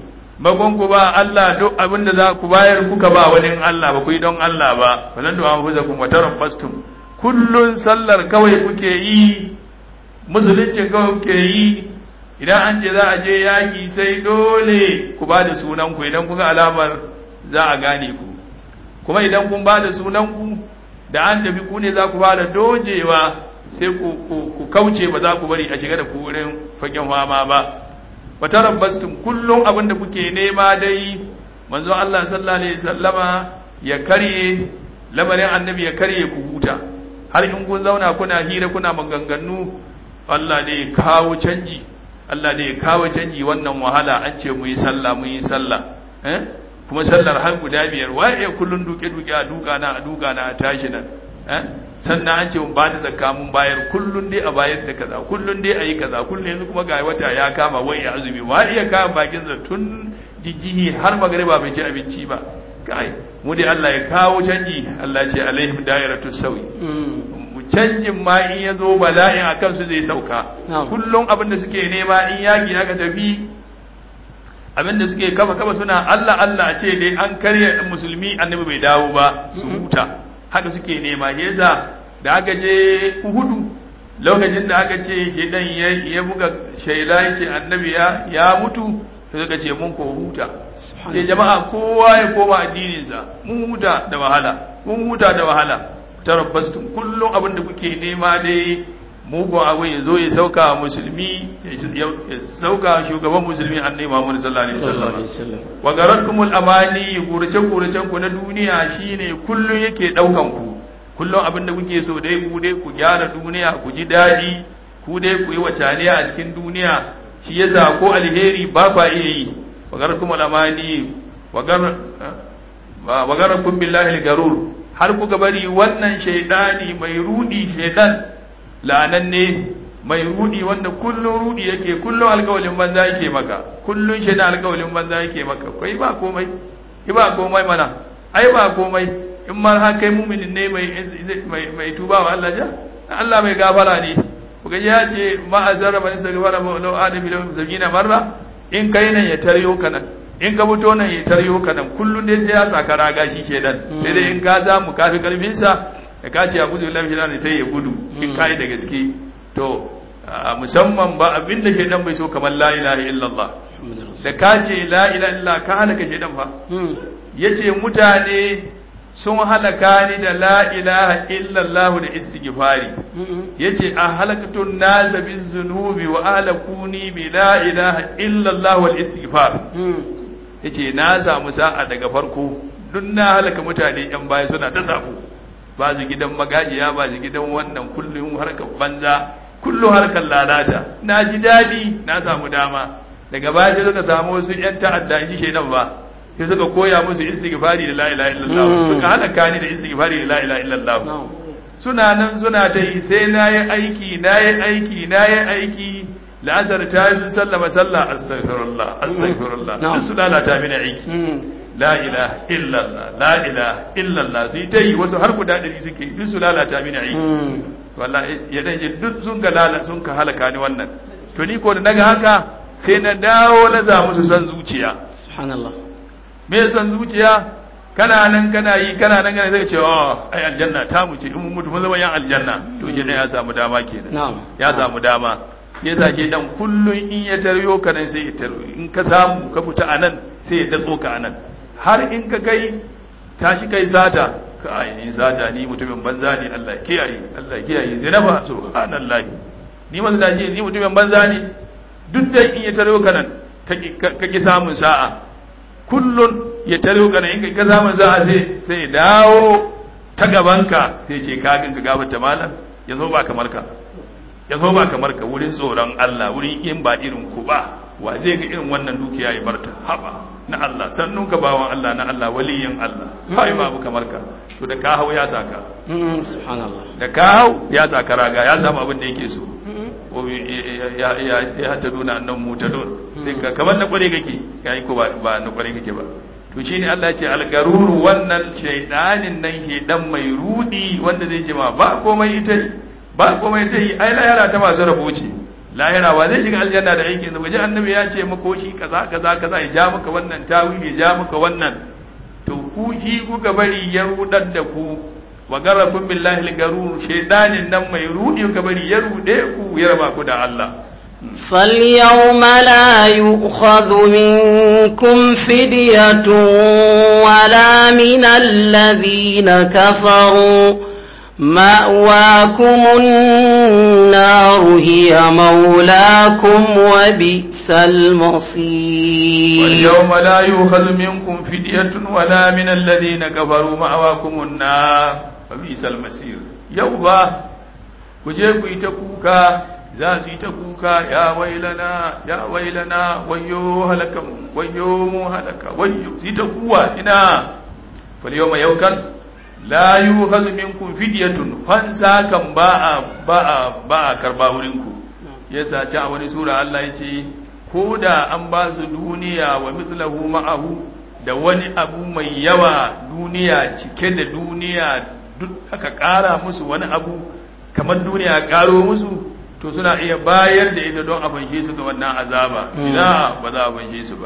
ku ba Allah duk abin da za ku bayar kuka ba wani Allah ba ku yi don Allah ba falan da an fuza kuma tarabbastum kullun sallar kawai kuke yi musulunci kawai kuke yi idan an ce za a je yaki sai dole ku ba da sunan ku idan kuga alamar za a gane ku kuma idan kun ba da sunan ku da an tafi ku ne za ku fara dojewa sai ku kauce ba za ku bari a shiga da ku wurin fagen fama ba wa tarabbastum kullum abin da kuke nema dai manzon Allah sallallahu alaihi wasallama ya karye lamarin annabi ya karye ku huta har in kun zauna kuna hira kuna maganganu Allah ne ya kawo canji Allah ne ya kawo canji wannan wahala an ce mu yi sallah mu yi sallah eh kuma sallar har guda biyar waye kullun duke duke a duka na a duka na a tashi nan eh sannan an ce mun ba da zakka mun bayar kullun dai a bayar da kaza kullun dai a yi kaza kullun yanzu kuma ga wata ya kama wai ya azumi wa iya kama bakin sa tun jijjihi har magariba bai ci abinci ba kai mu dai Allah ya kawo canji Allah ce alaihim dairatus sawi canjin ma in ya zo bala'in a kansu zai sauka kullum abin da suke nema in yaki aka tafi abin da suke kafa kafa suna Allah Allah a ce dai an karya musulmi annabi bai dawo ba su huta haka suke nema yasa da aka je Uhudu lokacin da aka ce shedan ya buga shaila ya ce annabi ya mutu sai suka ce mun ko huta ce jama'a kowa ya koma addininsa mun huta da wahala mun huta da wahala tarabbastum kullum abin da kuke nema dai mugun abu ya zo ya sauka musulmi ya sauka shugaban musulmi annabi Muhammad sallallahu alaihi wasallam wa garatkumul amani gurace guracen ku na duniya shine kullum yake daukan ku kullum abin da kuke so dai ku dai ku gyara duniya ku ji dadi ku dai ku yi wacaniya a cikin duniya shi yasa ko alheri ba ba iya yi wa garatkumul amani wa gar wa garakum billahi garur har kuka bari wannan shaidani mai rudi shaidan la'ananne mai rudi wanda kullun rudi yake kullun alkawalin banza yake maka kullun shaidan alkawalin banza yake maka kai ba komai ki ba komai mana ai ba komai in ma har kai muminin ne mai mai mai tuba wa Allah ja Allah mai gafara ne kuga ya ce ma azara man sagfara ma law adami law zabina marra in kai nan ya taryo kana in ka fito nan ya taryo ka nan kullum dai sai ya saka raga shi shedan sai dai in ka samu kafi karfin sa da ka ce abu da lafi sai ya gudu in kai da gaske to musamman ba abin da shedan bai so kamar la ilaha illallah da ka ce la ilaha illallah ka halaka shedan fa yace mutane sun halaka ni da la ilaha illallah da istighfari yace a halakatun nasa bizunubi wa ahlakuni bi la ilaha illallah wal istighfar yace na samu sa'a daga farko duk na halaka mutane yan baya suna ta sabo ba su gidan magajiya ba su gidan wannan kullum harkar banza kullum harkar lalata na ji daɗi na samu dama daga baya sai suka samu wasu yan ta'adda in ji shaidan ba sai suka koya musu istighfari da la ilaha illallah suka halaka ni da istighfari da la ilaha illallah suna nan suna ta yi sai na yi aiki na yi aiki na yi aiki la'azar ta yi sallama sallah astaghfirullah astaghfirullah duk su lalata mini aiki la ilaha illallah la ilaha illallah su yi ta yi wasu har guda ɗari suke duk su lalata mini aiki wallahi ya dan duk sun ga lala sun ka halaka ni wannan to ni ko da naga haka sai na dawo na za musu son zuciya subhanallah me son zuciya kana nan kana yi kana nan kana zai ce oh ai aljanna ta mu ce in mun mutu mun zama yan aljanna to ke ya samu dama kenan na'am ya samu dama ya zace dan kullun in ya taryo ka nan sai ya taryo in ka samu ka fita anan sai ya datso ka anan har in ka kai tashi kai sata ka ainihin sata ni mutumin banza ne Allah kiyaye Allah kiyaye sai na fa subhanallah ni mazaje ni mutumin banza ne duk da in ya taryo ka nan ka ki samun sa'a kullun ya taryo ka nan in ka samun sa'a sai sai dawo ta gabanka sai ce ka ganka gabata malam yanzu ba kamar ka yanzu ba kamar ka wurin tsoron Allah wurin in ba irin ku ba wa zai ga irin wannan dukiya ya barta haba na Allah sannun ka bawan Allah na Allah waliyin Allah hai babu kamar ka to da ka hau ya saka subhanallah da ka hau ya saka raga ya samu abin da yake so ya ya ya hatta duna annan mutadun sai ka kamar na kware kake yayi ko ba ba na kware kake ba to shine Allah ya ce algaruru wannan shaydanin nan shedan mai rudi wanda zai ce ma ba komai ita ba komai ita yi ai lahira ta masu rabo ce lahira ba zai shiga aljanna da aikin da waje annabi ya ce mako shi kaza kaza kaza ya ja maka wannan tawili ya ja maka wannan to ku shi kuka bari ya rudar da ku wa garrakum billahi al-garur shaydanin nan mai rudi kuka bari ya rude ku ya raba ku da Allah فاليوم لا يؤخذ منكم فدية ولا من الذين كفروا مأواكم النار هي مولاكم وبئس المصير واليوم لا يؤخذ منكم فدية ولا من الذين كفروا مأواكم النار وبئس المصير يوبا kuje ku yi ta kuka za su yi ta kuka ya wailana ya wailana wayo halaka wayo mu halaka wayo su yi ta kuwa ina fal yawma yaukan la yukhadhu minkum fidyatun fansa kan ba a ba a ba a karba wurin ku yasa ci a wani sura Allah yace ko da an ba su duniya wa mithlahu ma'ahu da wani abu mai yawa duniya cike da duniya duk aka ƙara musu wani abu kamar duniya ƙaro musu to suna iya bayar da ita don a fanshe su ga wannan azaba ina ba za a fanshe su ba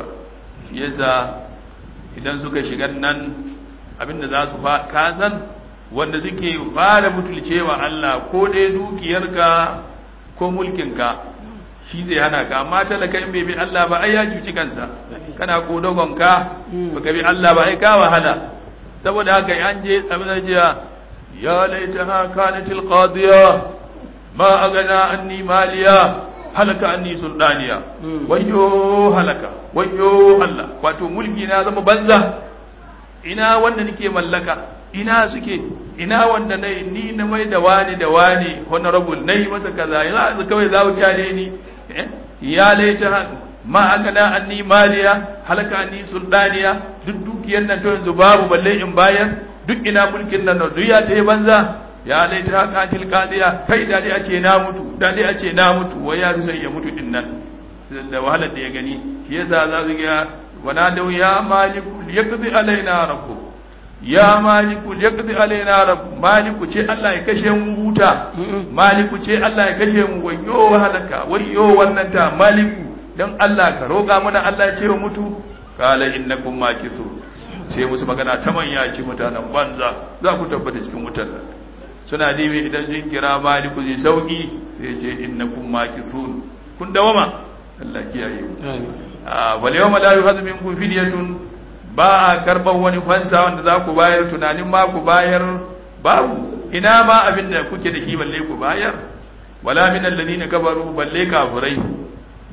yasa idan suka shiga nan abinda za su kasan wanda suke fara mutulcewa Allah ko dai dukiyarka ko mulkinka shi zai hana ka amma talaka in bai bi Allah ba ai ya cuci kansa kana kodogonka baka bi Allah ba ai ka wahala saboda haka an je abin da jiya ya laitaha kanatil qadiya ma agana anni maliya halaka anni sultaniya wayyo halaka wayyo Allah wato mulki na zama banza ina wanda nake mallaka ina suke ina wanda na ni na mai da wani da wani honorable nayi masa kaza yanzu kawai za ku kyale ni ya laita ma agana anni maliya halaka anni sultaniya duk dukiyar nan to yanzu babu balle in bayan duk ina mulkin nan duk ya ta yi banza ya laita haka til qadiya kai da dai a ce na mutu da dai a ce na mutu wai ya sai ya mutu din nan da wahalar da ya gani shi yasa za su ga wana da ya maliku yaqdi alaina rabbu ya maliku yaqdi alaina rabbu maliku ce Allah ya kashe mu huta maliku ce Allah ya kashe mu wayo wahalaka wayo wannan ta maliku dan Allah ka roƙa mana Allah ya ce mu mutu kala innakum makisu sai musu magana ta manya ce mutanen banza za ku tabbata cikin wutar nan suna dibi idan jin kira maliku zai sauki sai ce innakum makisun kun dawama Allah kiyaye mu a wal yawma la yuhadu minkum fidyatun ba a karban wani fansa wanda za ku bayar tunanin ma ku bayar babu ina ma abin da kuke da shi balle ku bayar wala min alladhina kafaru balle kafirai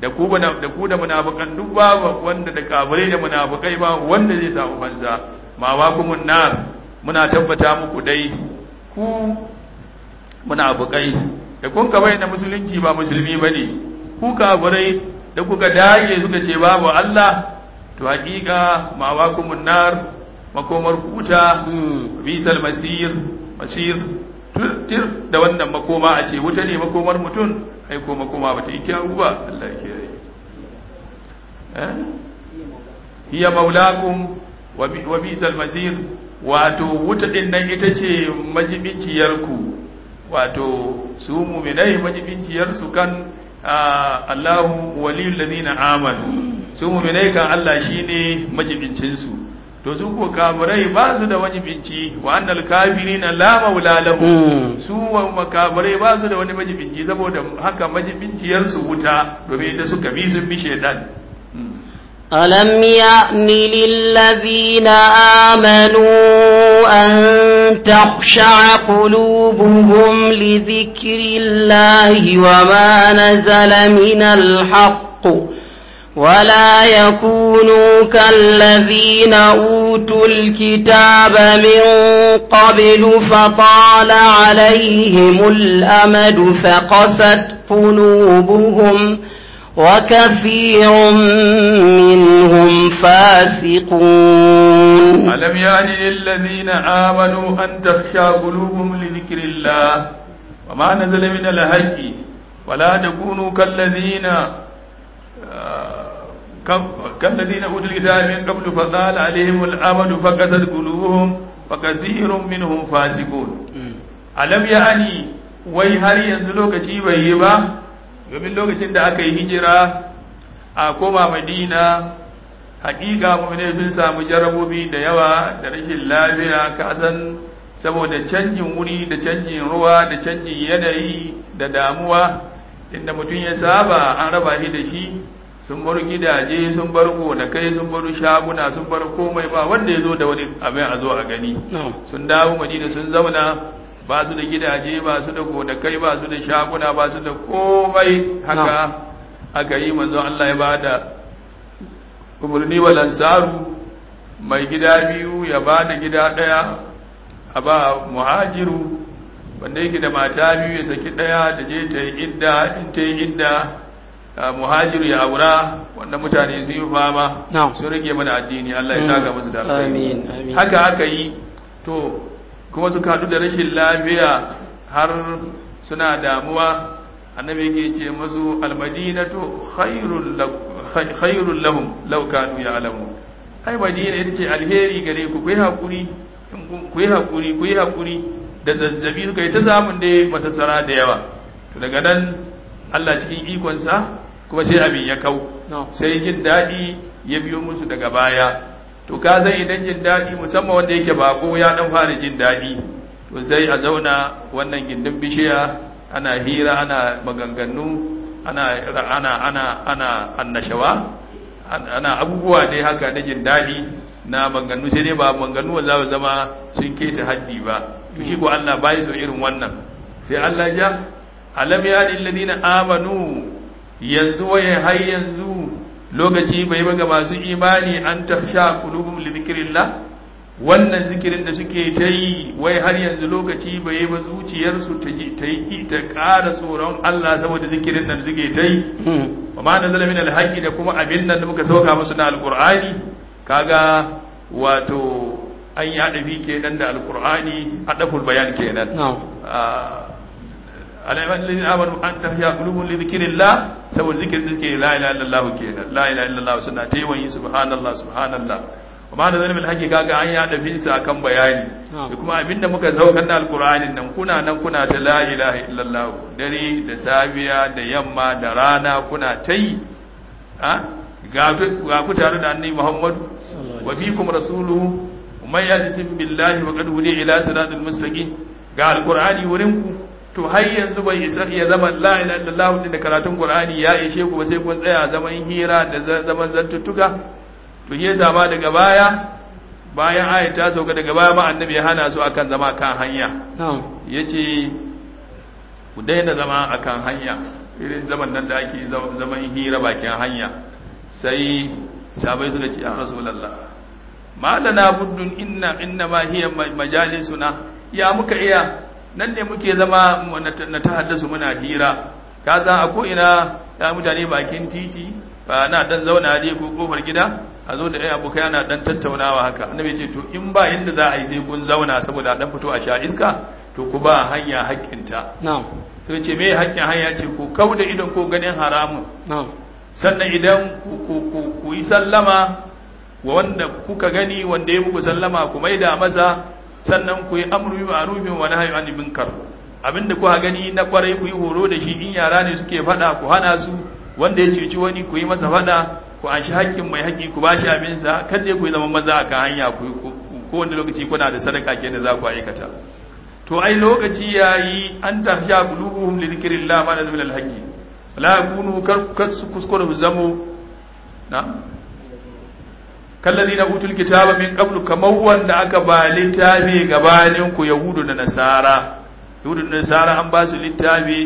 da ku da ku da munafikan duk babu wanda da kafirai da munafikai ba wanda zai samu fansa ma wa kumun nar muna tabbata muku dai ku munafikai da kun ka bayyana musulunci ba musulmi bane ku kafirai da kuka dage suka ce babu Allah to hakika ma wa kumun nar makomar kuta bisal masir masir tir da wannan makoma a ce wuta ne makomar mutum ai ko makoma ba ta yi kyawu ba Allah ya kiyaye eh hiya maulakum wa bisal masir wato wuta din nan ita ce majibinciyar ku wato su mu'minai majibinciyar su kan Allahu waliyul ladina amanu su mu'minai kan Allah shine majibincin su to su ko kafirai ba su da wani binci wa annal kafirina la maula lahum su wa makafirai ba su da wani majibinci saboda haka majibinciyar su wuta domin ita suka bi sun bi shedan ألم يأن للذين آمنوا أن تخشع قلوبهم لذكر الله وما نزل من الحق ولا يكونوا كالذين أوتوا الكتاب من قبل فطال عليهم الأمد فقست قلوبهم وكثير منهم فاسقون ألم يعني للذين آمنوا أن تخشى قلوبهم لذكر الله وما نزل من الحق ولا تكونوا كالذين كالذين أوتوا الكتاب من قبل فطال عليهم الأمد فقست قلوبهم وكثير منهم فاسقون ألم يعني wai har yanzu lokaci bai yi ba domin lokacin da aka yi hijira a koma madina hakika mummune sun samu jarabobi da yawa da rashin lafiya kasan saboda canjin wuri da canjin ruwa da canjin yanayi da damuwa inda mutum ya saba an raba shi da shi sun bar gidaje sun bar gonakai sun bar shaguna sun bar komai ba wanda ya zo da wani abin a zo a gani sun dawo madina sun zauna ba su da gidaje ba su da gonakai ba su da shaguna ba su da komai haka aka yi manzo Allah ya bada umarni wa lansaru mai gida biyu ya bada gida daya a ba muhajiru wanda yake da mata biyu ya saki daya da je ta yi idda in ta yi idda muhajiru ya aura wanda mutane sun yi fama sun rage mana addini Allah ya saka musu da alkhairi haka aka yi to kuma suka haɗu da rashin lafiya har suna damuwa annabi yake ce musu almadinatu khairul lahum law kanu ya'lamu ai madina ita ce alheri gare ku kuyi hakuri ku yi hakuri ku yi hakuri da zazzabi suka yi ta samun da matasara da yawa to daga nan Allah cikin ikonsa kuma sai abin ya kau sai jin daɗi ya biyo musu daga baya to ka zai idan jin daɗi musamman wanda yake bako ya dan fara jin daɗi to sai a zauna wannan gindin bishiya ana hira ana maganganu ana ana ana ana annashawa ana abubuwa dai haka na jin daɗi na maganganu sai dai ba maganganu za su zama sun keta haddi ba to shi ko Allah bai so irin wannan sai Allah ja alam ya lil ladina amanu yanzu waye har yanzu lokaci bai ba ga masu imani an taksha qulubum li dhikrillah wannan zikirin da suke ta yi wai har yanzu lokaci bai ba zuciyarsu ta yi ta ƙara tsoron Allah saboda zikirin nan suke ta yi wa ma nazala min alhaqi da kuma abin nan da muka sauka musu na alqur'ani kaga wato an yi adabi kenan da alqur'ani adaful bayan kenan alaihi amanu an tahya qulubun li dhikrillah saboda zikirin da suke la ilaha illallah kenan la ilaha illallah suna ta yi subhanallah subhanallah amma da zanen haƙi kaga an yada binsa akan bayani da kuma abinda muka saukar da alkur'anin nan kuna nan kuna ta la ilaha illallah dare da safiya da yamma da rana kuna ta yi ga ku tare da annabi muhammadu wa fikum rasuluhu man yahsim billahi wa qad hudi ila siratal mustaqim ga alkur'ani wurin ku to har yanzu bai isa ya zama la ilaha illallah da karatun qur'ani ya ishe ku ba sai kun tsaya zaman hira da zaman zantuttuka to ya zama daga baya bayan aya ta sauka daga baya ma annabi ya hana su akan zama kan hanya yace ku daina zama akan hanya irin zaman nan da ake zaman hira bakin hanya sai sabai suka ce ya rasulullah ma lana buddun inna inna ma hiya majalisuna ya muka iya nan ne muke zama na ta haddasu muna hira ka san a ko ina ya mutane bakin titi ba na dan zauna ne ko kofar gida a zo da ai abokai ana dan tattaunawa haka annabi ce to in ba inda za a yi sai kun zauna saboda dan fito a sha iska to ku ba hanya haƙƙinta na'am to ce me haƙƙin hanya ce ku kauda idan ko ganin haramun na'am sannan idan ku yi sallama wa wanda kuka gani wanda ya muku sallama ku maida masa sannan ku yi amru bi ma'rufin wa nahyi anil munkar abinda kuka gani na kwarai ku yi horo da shi in yara ne suke fada ku hana su wanda ya cuci wani ku yi masa fada ku an shi haƙƙin mai haƙƙi ku bashi abin sa kada ku yi zaman maza akan hanya ku ko wanda lokaci kuna da sadaka kenan za ku aikata to ai lokaci yayi an tahsha qulubuhum li dhikrillah ma nazala al-haqqi la yakunu kar su kuskure su zamo na kallazi na utul kitaba min qablu kamar wanda aka ba littafi gabanin ku yahudu da nasara yahudu da nasara an ba su littafi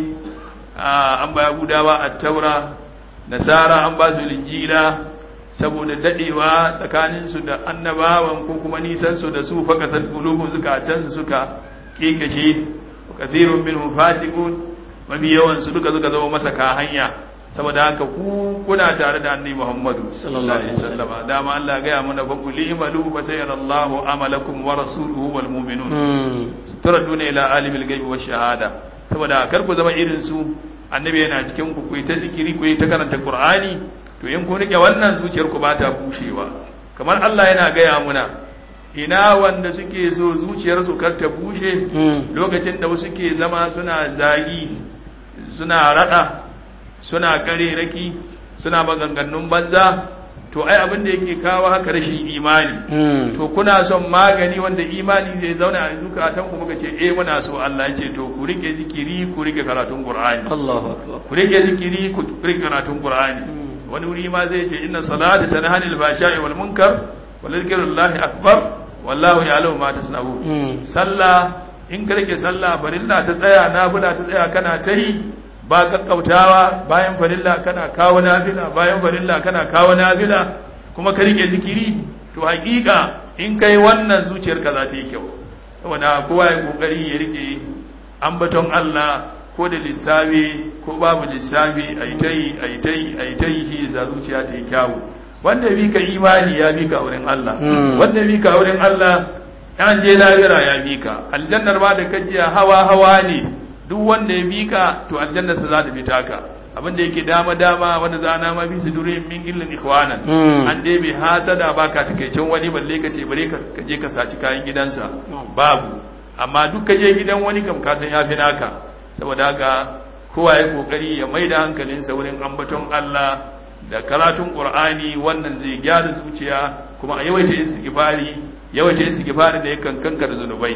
an ba yahudawa at-taura nasara an ba su linjila saboda dadewa tsakanin su da annabawan ko kuma nisan su da su fa kasal qulubun zukatan su suka kekashe kathirun minhum fasiqun mafi yawan su duka suka zama masa ka hanya saboda haka ku kuna tare da annabi Muhammadu sallallahu alaihi wasallam dama Allah ga ya mana fa qul imalu fa sayarallahu amalakum wa rasuluhu wal mu'minun turaduna ila alimil ghaibi wash shahada saboda kar ku zama irin su annabi yana cikin ku ku ta zikiri ku ta karanta qur'ani to in kun rike wannan zuciyar ku ba ta bushewa kamar Allah yana ga ya muna ina wanda suke so zuciyarsu kar ta bushe lokacin da wasu ke zama suna zagi suna rada suna raki suna maganganun banza to ai abin da yake kawo haka rashin imani to kuna son magani wanda imani zai zauna a zukatan ku muka ce eh muna so Allah ya ce to ku rike zikiri ku rike karatun Qur'ani Allahu akbar ku rike zikiri ku rike karatun Qur'ani wani wuri ma zai ce inna salata tanha anil fahsha'i wal munkar wa dhikrullahi akbar wallahu ya'lamu ma tasna'un sallah in ka rike sallah farilla ta tsaya nafila ta tsaya kana ta yi ba kakkautawa bayan farilla kana kawo nafila bayan farilla kana kawo nafila kuma ka rike zikiri to hakika in kai wannan zuciyarka za ta yi kyau saboda kowa ya kokari ya rike ambaton Allah ko da lissafi ko babu lissafi ayi ta yi ayi ta yi ayi ta yi shi za zuciya ta yi kyawu wanda bi ka imani ya bi ka wurin Allah wanda bi ka wurin Allah yan je lahira ya bi ka aljannar ba da kajiya hawa hawa ne duk wanda ya bi ka to aljannar sa za ta bi taka abin da yake dama dama wanda za na ma bi su dure min gillin ikhwanan an dai bai hasada ba ka takaicin wani balle ka ce bare ka je ka saci kayan gidansa babu amma duk ka je gidan wani kam ka san yafi naka saboda haka kowa ya kokari ya maida hankalinsa wurin ambaton Allah da karatun Qur'ani wannan zai gyara zuciya kuma a yawaita istighfari yawaita istighfari da yakan kankar zunubai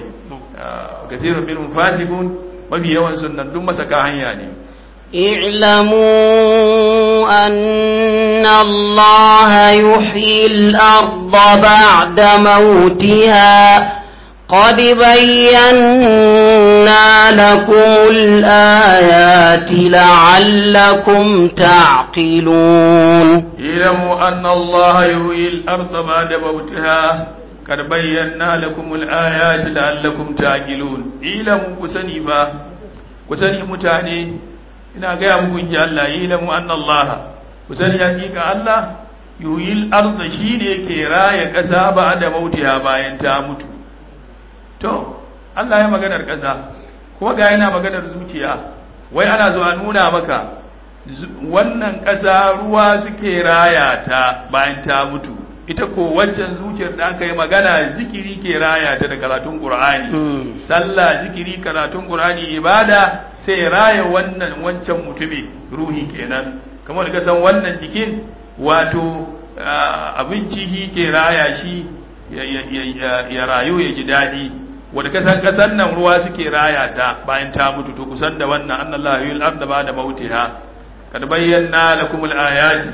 kasirun minhum fasiqun mafi yawan sunan duk masaka hanya ne اعلموا أن الله يحيي الأرض بعد موتها قد بينا لكم الآيات لعلكم تعقلون اعلموا أن الله يحيي الأرض بعد موتها قد بينا لكم الآيات لعلكم تعقلون اعلموا كسني فا كسني متاني ina gaya muku in ji Allah yi lamu an Allah ku sani hakika Allah yuhil arda shi ne ke raya ƙasa ba da mautiya bayan ta mutu to Allah ya maganar ƙasa kuma ga yana maganar zuciya wai ana zo a nuna maka wannan ƙasa ruwa suke raya ta bayan ta mutu ita ko waccan zuciyar da aka yi magana zikiri ke raya ta da karatun Qur'ani sallah zikiri karatun Qur'ani ibada sai raya wannan wancan mutumi ruhi kenan kamar da san wannan jikin wato abinci shi ke raya shi ya rayu ya ji daɗi wadda kasan kasan nan ruwa suke raya ta bayan ta mutu to kusan da wannan annallahu yul arda ba da mautiha kad bayyana lakum al ayati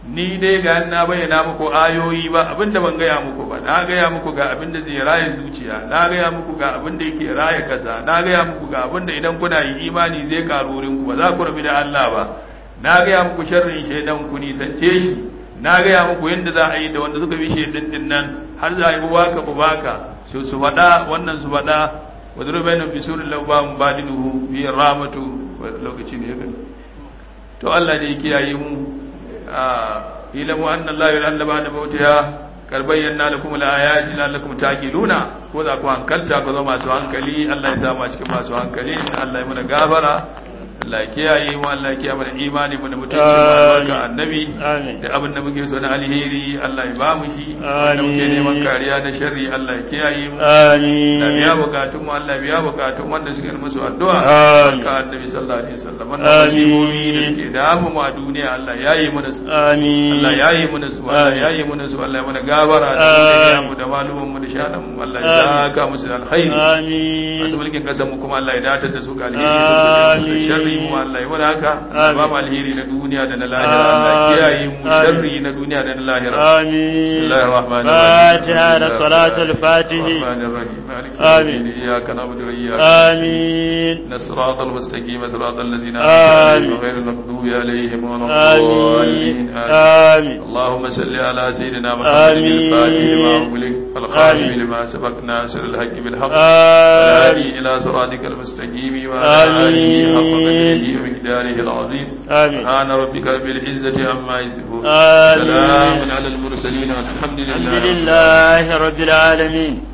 ni dai ga na bayyana muku ayoyi ba abinda ban gaya muku ba na gaya muku ga abinda zai raye zuciya na gaya muku ga abinda yake raye kasa na gaya muku ga abinda idan kuna yi imani zai karu ku ba za ku rabi da Allah ba na gaya muku sharrin shaidan ku nisance shi na gaya muku yadda za a yi da wanda suka bi shaidan din nan har za a yi baka bu baka su su faɗa wannan su faɗa wa zurbai na bisurin lauba mu badinuhu bi ramatu lokaci ne ya to Allah ne ya kiyaye mu ilamu anna Allah ya'lamu ba'da mautiha kar bayyana lakum al-ayati la'allakum taqiluna ko za ku hankalta ku zama masu hankali Allah ya sa mu cikin masu hankali Allah ya mana gafara Allah ya kiyaye mu Allah ya kiyaye mana imani mu da mutunci mu albarka annabi da abin da muke so na alheri Allah ya ba mu shi wanda muke neman kariya da sharri Allah ya kiyaye mu amin da biya bukatun mu Allah ya biya bukatun wanda suke musu addu'a ka annabi sallallahu alaihi wasallam wannan musibobi da suke damu mu a duniya Allah ya yi mana su amin Allah ya yi mana su Allah ya yi mana su Allah ya mana gabara da mu da malumin mu da shanan mu Allah ya saka musu alkhairi amin masu mulkin kasan mu kuma Allah ya datar da su ga alheri sharri mu Allah ya mana haka ba mu alheri na duniya da na lahira Allah kiyaye mu sharri na duniya da na lahira amin bismillahir rahmanir rahim fatiha da salatul fatih amin iyyaka na'budu wa iyyaka amin nasratal mustaqim siratal ladzina an'amta alaihim ghayril maghdubi alaihim waladdallin amin اللهم صل على سيدنا محمد الفاتح لما أغلق الخاتم لما سبق ناصر الحق بالحق والهادي إلى صراطك المستقيم وعلى آله حق قدره ومقداره العظيم آمين سبحان ربك رب العزة عما يصفون آمين سلام على المرسلين والحمد الحمد لله لله رب العالمين